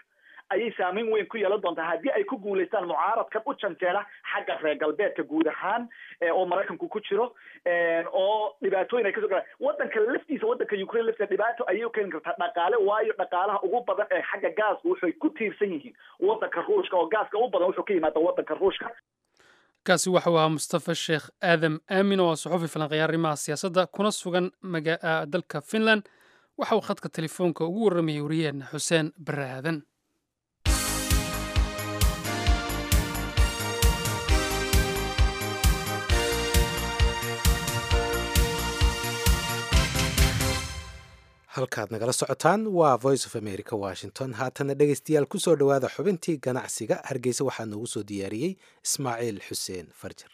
ayay saameyn weyn ku yeelan doontaa haddii ay ku guulaystaan mucaaradkan u janjeela xagga reer galbeedka guud ahaan oo maraykanku ku jiro oo dhibaatooyin ay kasoo galaan wadanka laftiisa wadanka ukraine laftiisa dhibaato ayay u keeni kartaa dhaqaale waayo dhaqaalaha ugu badan ee xagga gaaska waxay ku tiirsan yihiin wadanka ruushka oo gaaska u badan wuxuu ka yimaada wadanka ruushka kaasi waxau ahaa mustafa sheekh aadam aamin oo suxufi falanqeeya arrimaha siyaasadda kuna sugan dalka finland waxa uu khadka telefoonka ugu warramayay wariyaheenna xuseen bare aadan halkaad nagala socotaan waa voice of america washington haatana dhegaystayaal ku soo dhowaada xubintii ganacsiga hargeysa waxaa noogu soo diyaariyey ismaaciil xuseen farjar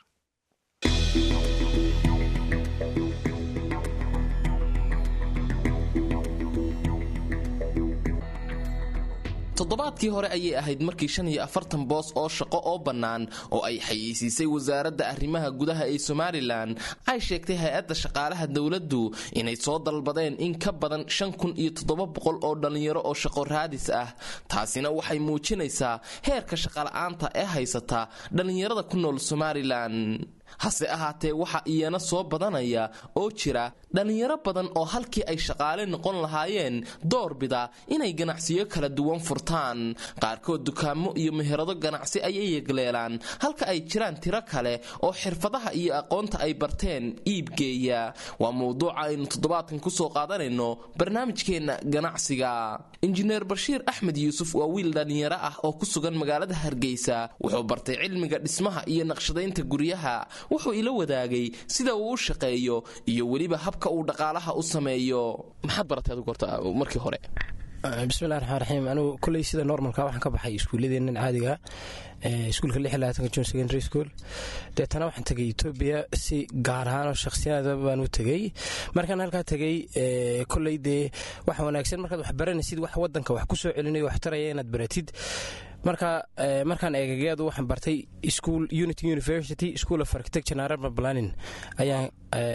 toddobaadkii hore ayay ahayd markii shan iyo afartan boos oo shaqo oo bannaan oo ay xayeysiisay wasaaradda arrimaha gudaha ee somalilan ay sheegtay hay-adda shaqaalaha dowladdu inay soo dalbadeen in ka badan shan kun iyo toddoba boqol oo dhallinyaro oo shaqo raadis ah taasina waxay muujinaysaa heerka shaqala'aanta ee haysata dhallinyarada ku nool somalilan hase ahaatee waxaa iyana soo badanaya oo jira dhallinyaro badan oo halkii ay shaqaale noqon lahaayeen doorbida inay ganacsiyo kala duwan furtaan qaarkood dukaamo iyo meherado ganacsi ayay yegleelaan halka ay jiraan tiro kale oo xirfadaha iyo aqoonta ay barteen iibgeeya waa mowduuca aynu toddobaadkan kusoo qaadanayno barnaamijkeenna ganacsiga injineer bashiir axmed yuusuf waa wiil dhallinyaro ah oo ku sugan magaalada hargeysa wuxuu bartay cilmiga dhismaha iyo naqshadaynta guryaha wuxuu ila wadaagay sida uu u shaqeeyo iyo weliba habka uu dhaqaalaha u sameeyo maxaad baratay adigu horta markii hore bismillahi raxmaan raxiim anigu kolley sida normalka waxaan ka baxay iskuulladeennan caadiga iskuulka lix iyo labaatanka june secondary school deetana waxaan tegay etoobiya si gaar ahaan oo shakhsiyaada baan u tegey markaan halkaa tegey kolley dee waxa wanaagsan markaad wax baranaysid wax wadanka wax ku soo celinayo wax taraya inaad baratid marka markaan eegagayadu waxaan bartay school unity university school of architecture and urban planning ayaan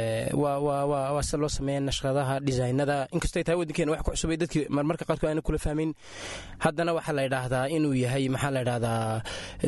waa sida loo sameeya nashqadaha designada inkastoo ay tahay waddankeena wax ku cusubay dadkii marmarka qaadku aana kula fahmin haddana waxaa la yidhaahdaa inuu yahay maxaa la yidhahdaa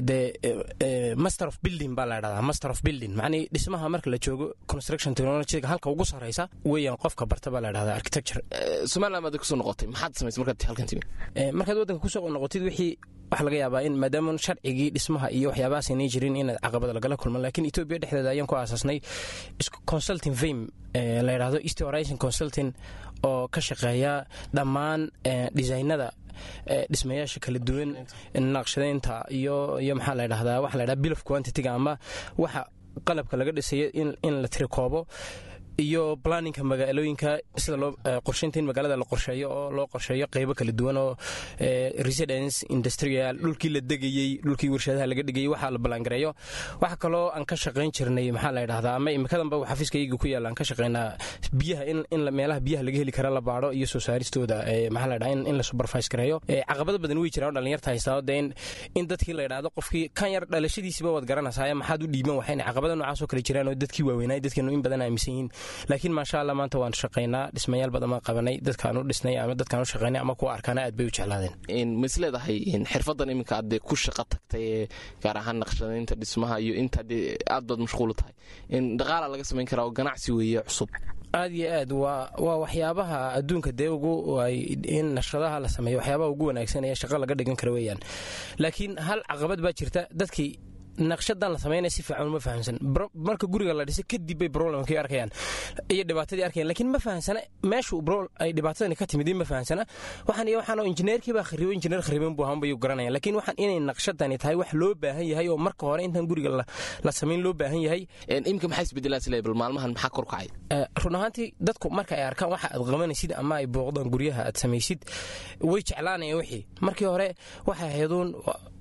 de master of building baa la yidhahdaa master of building macnii dhismaha marka la joogo construction technologyga halka ugu sarreysa weeyaan qofka barta baa la yidhahdaa architecture somaliland baad kusoo noqotay maxaad samaysay markaad halkan timi markaad waddanka kusoo noqotid wixii waxaa laga yaabaa in maadaama sharcigii dhismaha iyo waxyaabahaas aynay jirin inaad caqabada lagala kulman laakiin etoobiya dhexdeeda ayaan ku aasaasnay consulting fame la yidhahdo east horizon consulting oo ka shaqeeya dhammaan designada dhismayaasha kala duwan naqshadaynta iyo iyo maxaa la ydhahdaa waxa la ydhahda bill of quantity-ga ama waxa qalabka laga dhisayo in la tirikoobo iyo planninka magaalooyinka sida loo qorshaynta in magaalada la qorsheeyo oo loo qorsheeyo qeybo kala duwan oo residence industrial dhulkii la degayey dhulkii warshadaha laga dhigayey waxaa la ballaangareeyo waxa kaloo aan ka shaqayn jirnay maxaa la yidhahdaa ama imikadanba xafiiskayga ku yaalla aan ka shaqaynaa biyaha in in meelaha biyaha laga heli kara la baadho iyo soo saaristooda maxaa la yidhahdaa in la supervise gareeyo caqabado badan way jiraan oo dhalinyarta haystaa dee in dadkii la yidhahdo qofkii kan yar dhalashadiisiba waad garanaysaa maxaad u dhiiban waxayna caqabado noocaas oo kale jiraan oo dadkii waaweynay dadkeenu in badan aaminsan yihiin laakiin maasha allah maanta waan shaqaynaa dhismayaal badan baan qabanay dadkaan u dhisnay ama dadkaan u shaqaynay ama kuwa arkaana aad bay u jeclaadeen ma is leedahay xirfadan iminka aad dee ku shaqo tagtay ee gaar ahaan naqshadaynta dhismaha iyo inta dee aad baad mashquul u tahay in dhaqaala laga samayn karaa oo ganacsi weeye cusub aad iyo aad waa waxyaabaha adduunka dee ugu in nashadaha la sameeyo waxyaabaha ugu wanaagsan ee shaqo laga dhigan kara weeyaan laakiin hal caqabad baa jirta dadkii naqshadan la samaynaya si fiican uma fahamsan marka guriga la dhisay kadib bay problemkii arkayaan iyo dhibaatadii arkayaan laakiin ma fahamsana meeshu ay dhibaatadani ka timid ma fahamsana waxaan iyo waxaan injineerkii baa kharibo injineer khariban buu ahaan bay garanayaan laakiin waxaan inay naqshadani tahay wax loo baahan yahay oo marka hore intaan guriga la samayn loo baahan yahay imika maxaa isbedelaa sile bal maalmahan maxaa kor kacay run ahaantii dadku marka ay arkaan waxa aad qabanaysid ama ay booqdaan guryaha aad samaysid way jeclaanayaan wixii markii hore waxay hayduun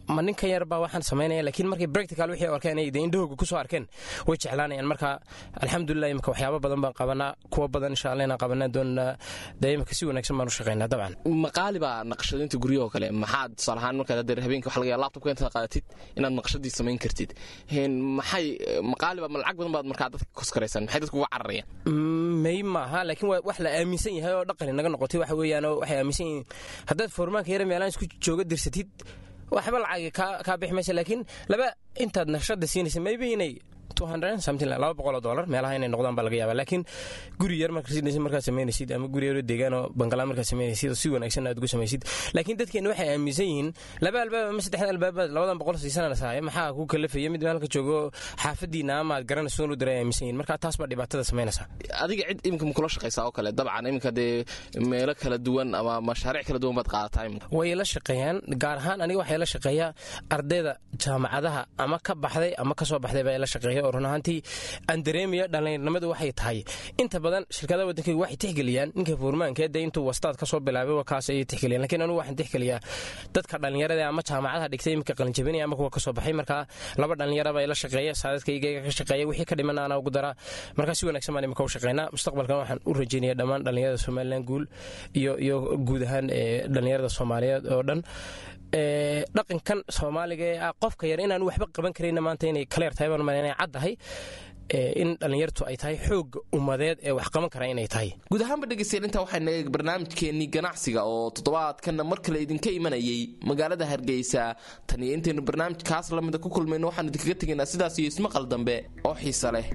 ma ninkan yar baa waxaan samaynaya laakiin markay practical wixii arkeen ay indhahooga kusoo arkeen way jeclaanayaan marka alxamdulilah imika waxyaabo badan baan qabanaa kuwa badan insha allah inaan qabanaa doonaa dee imika si wanaagsan baan u shaqaynaa dabcan maqaali baa naqshadaynta guryahoo kale maxaad tusaale ahaan markaad hadeer habeenkii waxa laga yaaba laptopka intaad qaadatid inaad naqshadii samayn kartid maxay maqaali baa ma lacag badan baad markaa dadka koskaraysaan maxay dadka uga cararayaan may maaha laakiin waa wax la aaminsan yahay oo dhaqani naga noqotay waxa weeyaan oo waxay aaminsan yihiin haddaad foormaanka yara meelaan isku jooga dirsatid waxba lacagi kaa bixi maysa laakiin laba intaad naqshada siinaysa maybe inay laba boqoloo dolar meelaha inay noqdaan baa laga yaaba laakiin guri yar markaad samaynaysid ama guri yaroo deegaan oo bangalaa markaad samaynaysid oo si wanaagsan aad ugu samaysid laakiin dadkeena waxay aaminsan yihiin laba albaab ama saddexda albaabad labadan boqol siisanana saaya maxaa ku kalafaya mid meelka joogo xaafadiina ama aad garanayso u diray aaminsan yihin marka taas baa dhibaatada samaynaysa adiga cid iminka ma kula shaqaysaa oo kale dabcan iminka dee meelo kala duwan ama mashaariic kala duwan baad qaadataa iminka way la shaqeeyaan gaar ahaan aniga waxay la shaqeeyaa ardayda jaamacadaha ama ka baxday ama kasoo baxday baa la shaqeeya oo run ahaantii aan dareemaya dhallinyarnimadu waxay tahay inta badan shirkadaha waddankayga waxay tixgeliyaan ninka fuurmaankeed dee intuu wastaad ka soo bilaabay kaas ayay tixgeliyaan lakiin anugu waxaan tixgeliyaa dadka dhallinyarada ama jaamacadaha dhigtay iminka qalinjabinaya ama kuwa kasoo baxay markaa laba dhallinyaraba la shaqeeya saadadkayga ka shaqeeya wixii ka dhiman ana ugu daraa markaa si wanaagsan baan imika u shaqeynaa mustaqbalkan waxaan u rajeynaya dhammaan dhallinyarada somalilan guul iyo iyo guud ahaan dhallinyarada soomaaliyeed oo dhan dhaqankan soomaaliga ee ah qofka yar inaan waxba qaban karayna maanta inay kaleer tahay baan inay caddahay in dhallinyartu ay tahay xoogga ummadeed ee wax qaban kara inay tahay guud ahaanba dhegeystayaal intaa waxaa naga barnaamijkeennii ganacsiga oo toddobaadkanna mar kale idinka imanayay magaalada hargeysa tan iyo intaynu barnaamijkaas lamida ku kulmayno waxaan idinkaga tegaynaa sidaas iyo ismaqal dambe oo xiise leh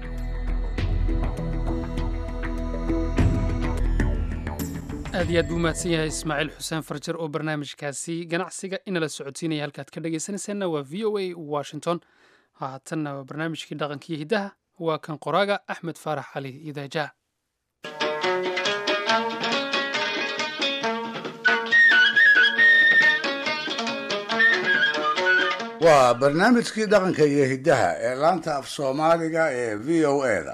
aad iyo aad buu mahadsan yahay ismaaciil xuseen farjar oo barnaamijkaasi ganacsiga inala socodsiinaya halkaad ka dhegaysanaysaanna waa v o a washington haatanna waa barnaamijkii dhaqankiiyo hiddaha waa kan qoraaga axmed faarax cali idaaja waa barnaamijkii dhaqanka iyo hiddaha ee laanta af soomaaliga ee v o eda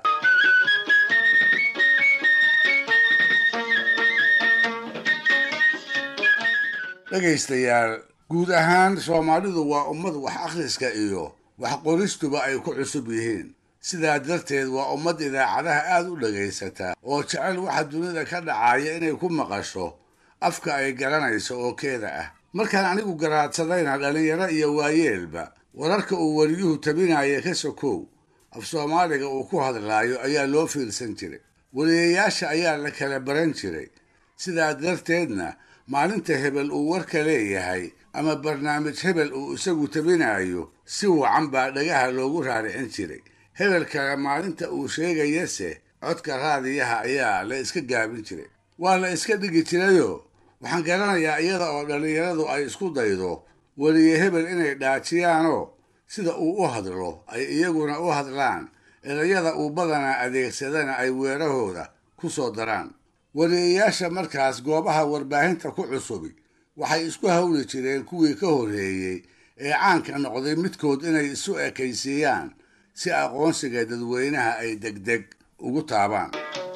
dhegaystayaal guud ahaan soomaalidu waa ummad wax akhriska iyo wax qoristuba ay ku cusub yihiin sidaa darteed waa ummad idaacadaha aad u dhagaysata oo jecel waxa dunida ka dhacaya inay ku maqasho afka ay garanayso oo keeda ah markaan anigu garaadsadayna dhallinyaro iyo waayeelba wararka uu wariyuhu tabinaya ka sokow af soomaaliga uu ku hadlaayo ayaa loo fiirsan jiray wariyayaasha ayaa la kala baran jiray sidaa darteedna maalinta hebel uu warka leeyahay ama barnaamij hebel uu isagu tabinayo si wacan baa dhagaha loogu raaricin jiray hebel kale maalinta uu sheegayase codka raadiyaha ayaa la iska gaabin jiray waa la iska dhigi jirayoo waxaan garanayaa iyada oo dhallinyaradu ay isku daydo weliye hebel inay dhaajiyaanoo sida uu u hadlo ay iyaguna u hadlaan erayada uu badanaa adeegsadana ay weerahooda ku soo daraan wariyayaasha markaas goobaha warbaahinta ku cusubi waxay isku hawli jireen kuwii ka horreeyey ee caanka noqday midkood inay isu ekaysiiyaan si aqoonsiga dadweynaha ay degdeg ugu taabaan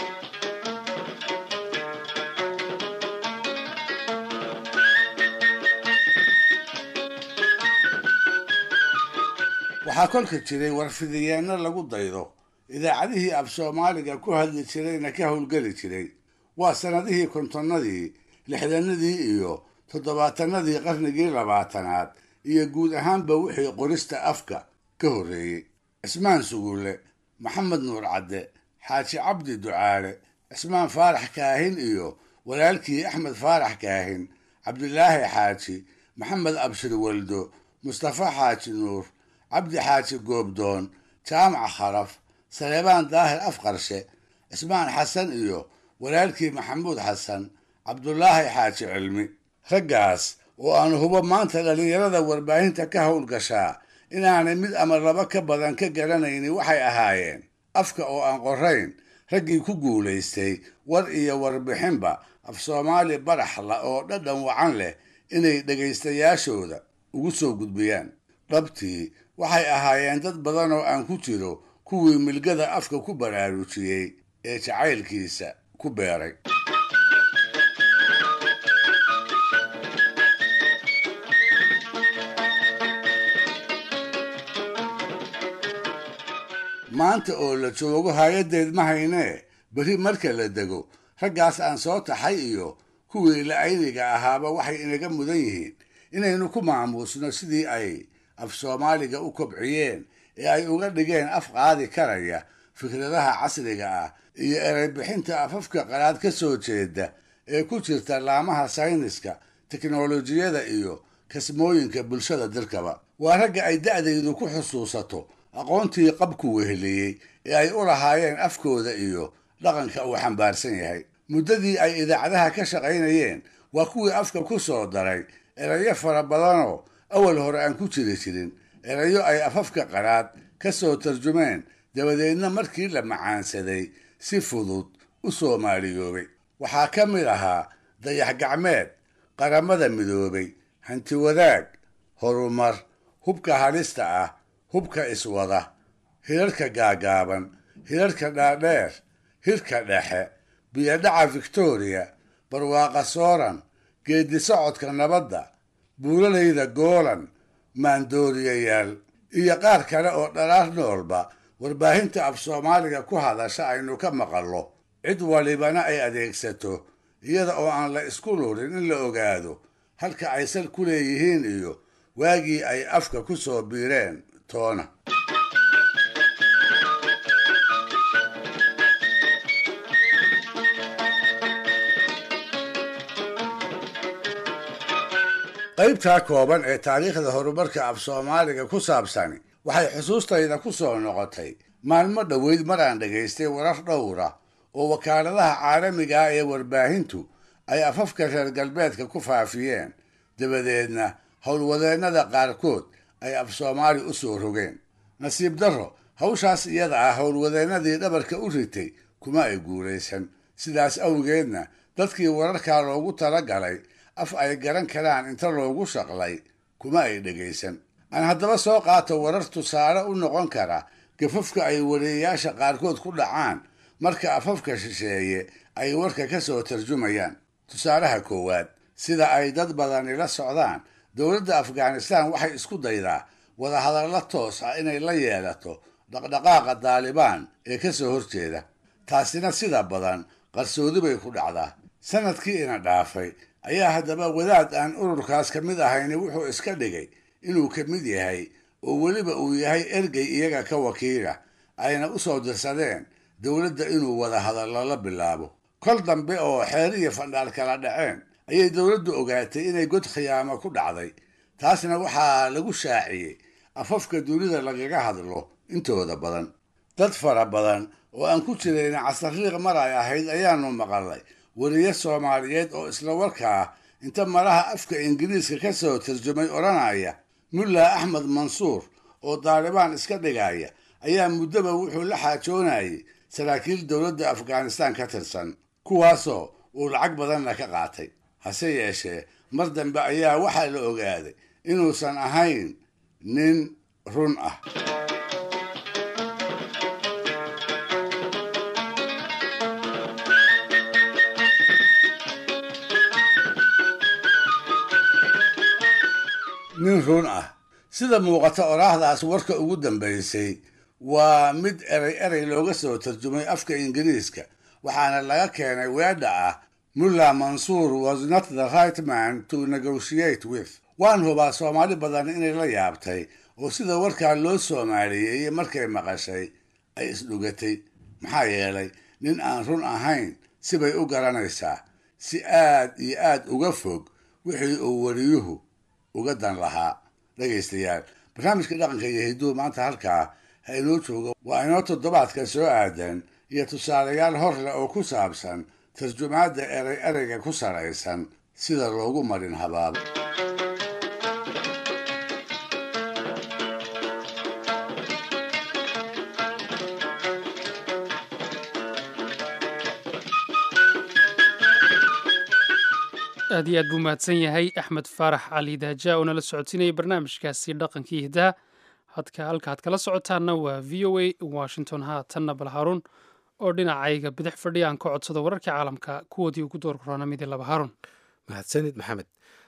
waxaa kolka jiray warfidiyeenno lagu daydo idaacadihii af soomaaliga ku hadli jirayna ka howlgeli jiray waa sannadihii kontonnadii lixdanadii iyo toddobaatanadii qarnigii labaatanaad iyo guud ahaanba wixii qorista afka ka horreeyey cismaan sugulle maxamed nuur cadde xaaji cabdi ducaale cismaan faarax kaahin iyo walaalkii axmed faarax kaahin cabdilaahi xaaji maxamed abshir waldo mustafa xaaji nuur cabdi xaaji goobdoon jaamac kharaf saleebaan daahir afqarshe cismaan xasan iyo walaalkii maxamuud xasan cabdulaahi xaaji cilmi raggaas oo aan hubo maanta dhallinyarada warbaahinta ka howlgashaa inaanay mid ama laba ka badan ka garanaynin waxay ahaayeen afka oo aan qorayn raggii ku guulaystay war iyo warbixinba af soomaali baraxla oo dhadhan wacan leh inay dhegaystayaashooda ugu soo gudbiyaan dhabtii waxay ahaayeen dad badan oo aan ku jiro kuwii milgada afka ku baraarujiyey ee jacaylkiisa ku beeray maanta oo la joogo hay-addeed ma haynee berri marka la dego raggaas aan soo taxay iyo kuwii la-ayniga ahaaba waxay inaga mudan yihiin inaynu ku maamuusno sidii ay af soomaaliga u kobciyeen ee ay uga dhigeen af qaadi karaya fikradaha casriga ah iyo ereybixinta afafka qalaad ka soo jeeda ee ku jirta laamaha sayniska teknolojiyada iyo kasmooyinka bulshada dirkaba waa ragga ay da'daydu ku xusuusato aqoontii qabku weheliyey ee ay u lahaayeen afkooda iyo dhaqanka uu xambaarsan yahay muddadii ay idaacadaha ka shaqaynayeen waa kuwii afka ku soo daray erayo fara badanoo awal hore aan ku jiri jirin erayo ay afafka qaraad ka soo tarjumeen dabadeedna markii la macaansaday si fudud u soomaaliyoobay waxaa ka mid ahaa dayax gacmeed qaramada midoobay hanti wadaag horumar hubka halista ah hubka iswada hirarka gaagaaban hirarka dhaadheer hirka dhexe biyodhaca victoriya barwaaqa sooran geedi socodka nabadda buulalayda goolan maandooriyayaal iyo qaar kale oo dhalaar noolba warbaahinta af soomaaliga ku hadasha aynu ka maqallo cid walibana ay adeegsato iyada oo aan la isku lurin in la ogaado halka ay sal ku leeyihiin iyo waagii ay afka ku soo biireen toona qaybtaa kooban ee taariikhda horumarka af soomaaliga ku saabsani waxay xusuustayda ku soo noqotay maalmo dhoweyd mar aan dhegaystay warar dhowra oo wakaaladaha caalamiga ah ee warbaahintu ay afafka reer galbeedka ku faafiyeen dabadeedna howlwadeennada qaarkood ay af soomaali u soo rogeen nasiib darro hawshaas iyada ah howlwadeennadii dhabarka u ritay kuma ay guulaysan sidaas awgeedna dadkii wararkaa loogu tala galay af ay garan karaan inta loogu shaqlay kuma ay dhegaysan aan haddaba soo qaato warar tusaale u noqon kara gafafka ay wariyayaasha qaarkood ku dhacaan marka afafka shisheeye ay warka ka soo tarjumayaan tusaalaha koowaad sida ay dad badani la socdaan dowladda afghanistan waxay isku daydaa wadahadallo toos ah inay la yeelato dhaqdhaqaaqa daalibaan ee ka soo horjeeda taasina sida badan qarsoodi bay ku dhacdaa sanadkii ina dhaafay ayaa haddaba wadaad aan ururkaas ka mid ahayni wuxuu iska dhigay inuu ka mid yahay oo weliba uu yahay ergey iyaga ka wakiila ayna u soo dirsadeen dowladda inuu wada hadallo la bilaabo kol dambe oo xeer iyo fandhaal kala dhaceen ayay dowladdu ogaatay inay god khiyaamo ku dhacday taasna waxaa lagu shaaciyey afafka dunida lagaga hadlo intooda badan dad fara badan oo aan ku jirayn casariiq mar ay ahayd ayaanu maqalnay weriye soomaaliyeed oo isla warkaa inta malaha afka ingiriiska ka soo tarjumay odhanaya mulla axmed mansuur oo daalibaan iska dhigaya ayaa muddaba wuxuu la xaajoonayay saraakiil dowladda afghanistan ka tirsan kuwaasoo uu lacag badanna ka qaatay hase yeeshee mar dambe ayaa waxaa la ogaaday inuusan ahayn nin run ah nin run ah sida muuqata oraahdaas warka ugu dambaysay waa mid erey erey looga soo tarjumay afka ingiriiska waxaana laga keenay weedha ah mulla mansuur was not the right man to negotiate with waan hubaa soomaali badan inay la yaabtay oo sida warkaa loo soomaaliyeeyey markay maqashay ay isdhugatay maxaa yeelay nin aan run ahayn sibay u garanaysaa si aad iyo aad uga fog wixii uu wariyuhu uga dan lahaa dhegaystayaal barnaamijka dhaqanka iyo hiduhu maanta halkaa ha inoo joogo waa inoo toddobaadka soo aadan iyo tusaalayaal hor leh oo ku saabsan tarjumaadda erey ereyga ku saraysan sida loogu marin habaabo aad iyo aad buu mahadsan yahay axmed faarax cali daaja oo nala socodsiinayay barnaamijkaasi dhaqankii hiddaha hadka halka had kala socotaanna waa v o a washington haatanna bal haruun oo dhinacayga bidix fadhiya aan ka codsado wararkii caalamka kuwoodii ugu door korona midi laba harun mahadsanid maxamed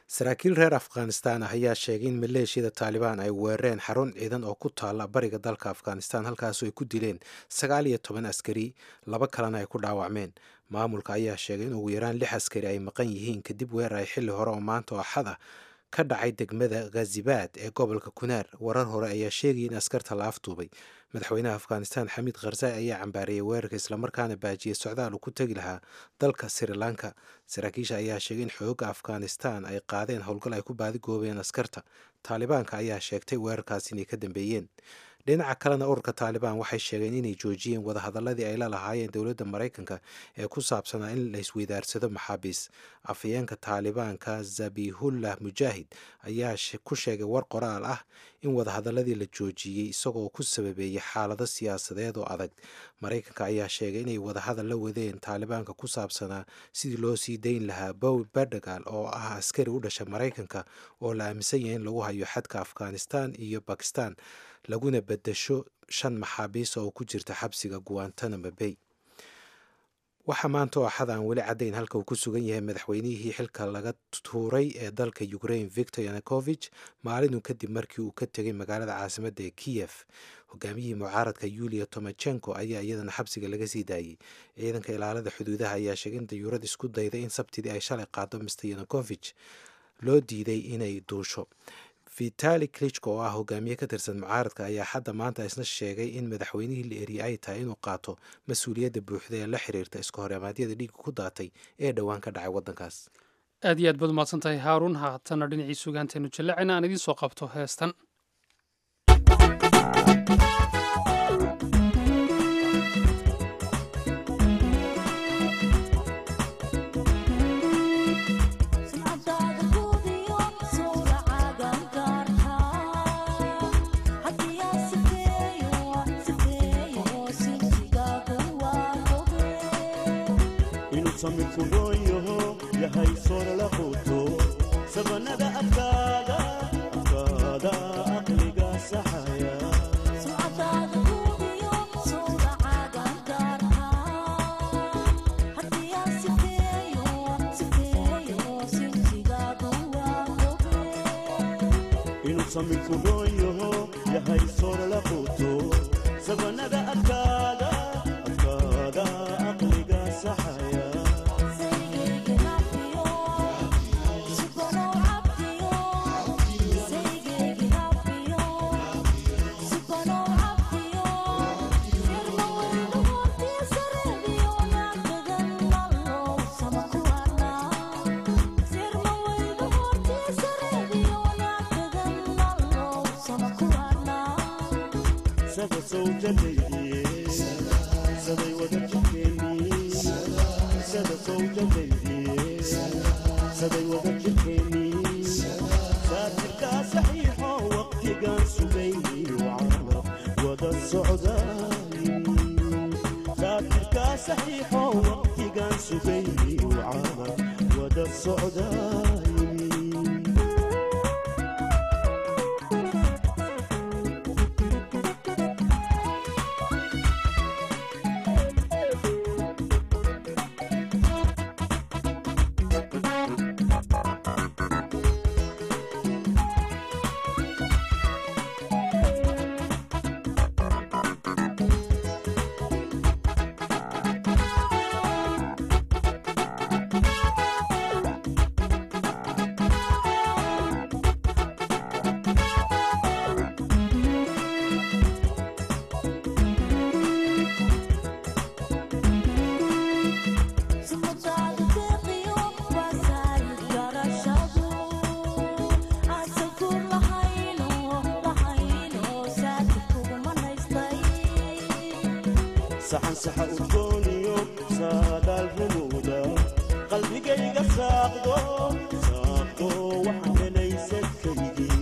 saraakiil reer afghanistan ah ayaa sheegay in maleeshiyada taalibaan ay weerareen xarun ciidan oo ku taalla bariga dalka afghanistan halkaasoo ay ku dileen sagaal iyo toban askari laba kalena ay ku dhaawacmeen maamulka ayaa sheegay in ugu yaraan lix askari ay maqan yihiin kadib weerar ay xilli hore oo maanta oo axad ah ka dhacay degmada khazibaad ee gobolka kunaar warar hore ayaa sheegaya in askarta la afduubay madaxweynaha afghanistan xamiid kharzai ayaa cambaariyey weerarka islamarkaana baajiyey socdaal uu ku tegi lahaa dalka sri lanka saraakiisha ayaa sheegay in xoogga afghanistan ay qaadeen howlgal ay ku baadigoobeen askarta taalibaanka ayaa sheegtay weerarkaas inay ka dambeeyeen dhinaca kalena ururka taalibaan waxay sheegeen inay joojiyeen wadahadaladii ay la lahaayeen dowladda maraykanka ee ku saabsanaa in la isweydaarsado maxaabiis afhayeenka taalibaanka zabihullah mujaahid ayaa ku sheegay war qoraal ah in wadahadaladii la joojiyey isagoo ku sababeeyey xaalado siyaasadeed oo adag maraykanka ayaa sheegay inay wadahadal la wadeen taalibaanka ku saabsanaa sidii loo sii dayn lahaa bow berdagal oo ah askari u dhasha maraykanka oo la aaminsan yahay in lagu hayo xadka afghanistan iyo bakistan laguna bedasho shan maxaabiis oo ku jirta xabsiga guantanamo bay waxaa maanta oo axad aan weli caddayn halka uu ku sugan yahay madaxweynihii xilka laga tuuray ee dalka ukraine victor yanukovich maalinun kadib markii uu ka tegay magaalada caasimadda ee kiyef hogaamiyihii mucaaradka yulia tomachenko ayaa iyadana xabsiga laga sii daayey ciidanka ilaalada xuduudaha ayaa sheegay in dayuurad isku dayday in sabtidii ay shalay qaado mr yanukovich loo diiday inay duusho vitali klichko oo ah hogaamiye ka tirsan mucaaradka ayaa hadda maanta isna sheegay in madaxweynihii la eriyey ay tahay inuu qaato mas-uuliyadda buuxda ee la xiriirta iska horeemaadyada dhiigga ku daatay ee dhowaan ka dhacay waddankaas aad iyo aad baad umahadsan tahay haaruun haatana dhinacii sugaanteenu jallacina aan idiin soo qabto heestan samikuroyoho yahay sorala quto sabanada afkaada afkaada aqliga saxaya inuu samikuroyoho yahay sorala quto sabanada afkaada afkaada aqliga saxaya saba sowjadaydiye saday wada jirkeeni sada sowjadaydiye saday wada jirkeeni saatirkaa saxiixo waqtigaan sugayni wacala wada socdaay saatirkaa saxiixo waqtigaan sugayni wacala wada socdaay saxan saxa udgooniyo saadaal rumuuda qalbigayga saaqdo saaqdo waxaan helay sadkaygii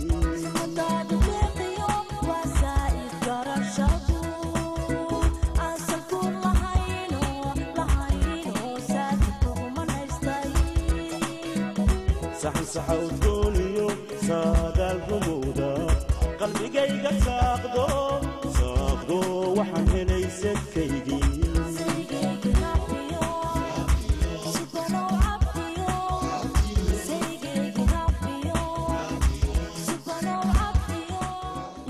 saxan saxa udgooniyo saadaal rumuuda qalbigayga saaqdo saaqdo waxaan helay sadkaygii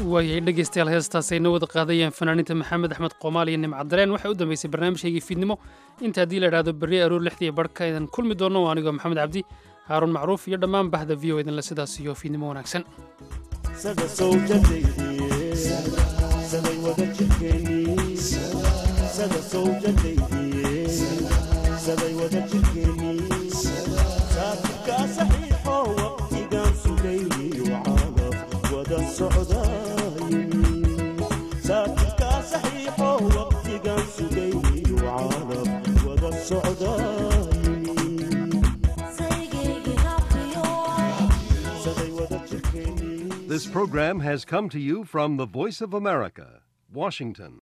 waayay dhegaystayaal heestaas ay noo wada qaadayeen fanaaniinta maxamed axmed qoomaal iyo nimcadareen waxay u dambeysay barnaamijkaygii fiidnimo inta haddii la idhaahdo berri aroor lixdii barhka idan kulmi doono waa anigoo maxamed cabdi haaruun macruuf iyo dhammaan bahda v o idinle sidaas iyo fiidnimo wanaagsan sada sawjadaydiye saday wada jirkeennii sada sawjadaydiye saday wada jirkeennii saafirkaa saxiixo waqtigaan sugayniyo calaf wada socdaayimi saafirkaa saxiixo waqtigaan sugayniyo calaf wada socdaayimi saday wada jirkeennii This program has come to you from the Voice of America, Washington.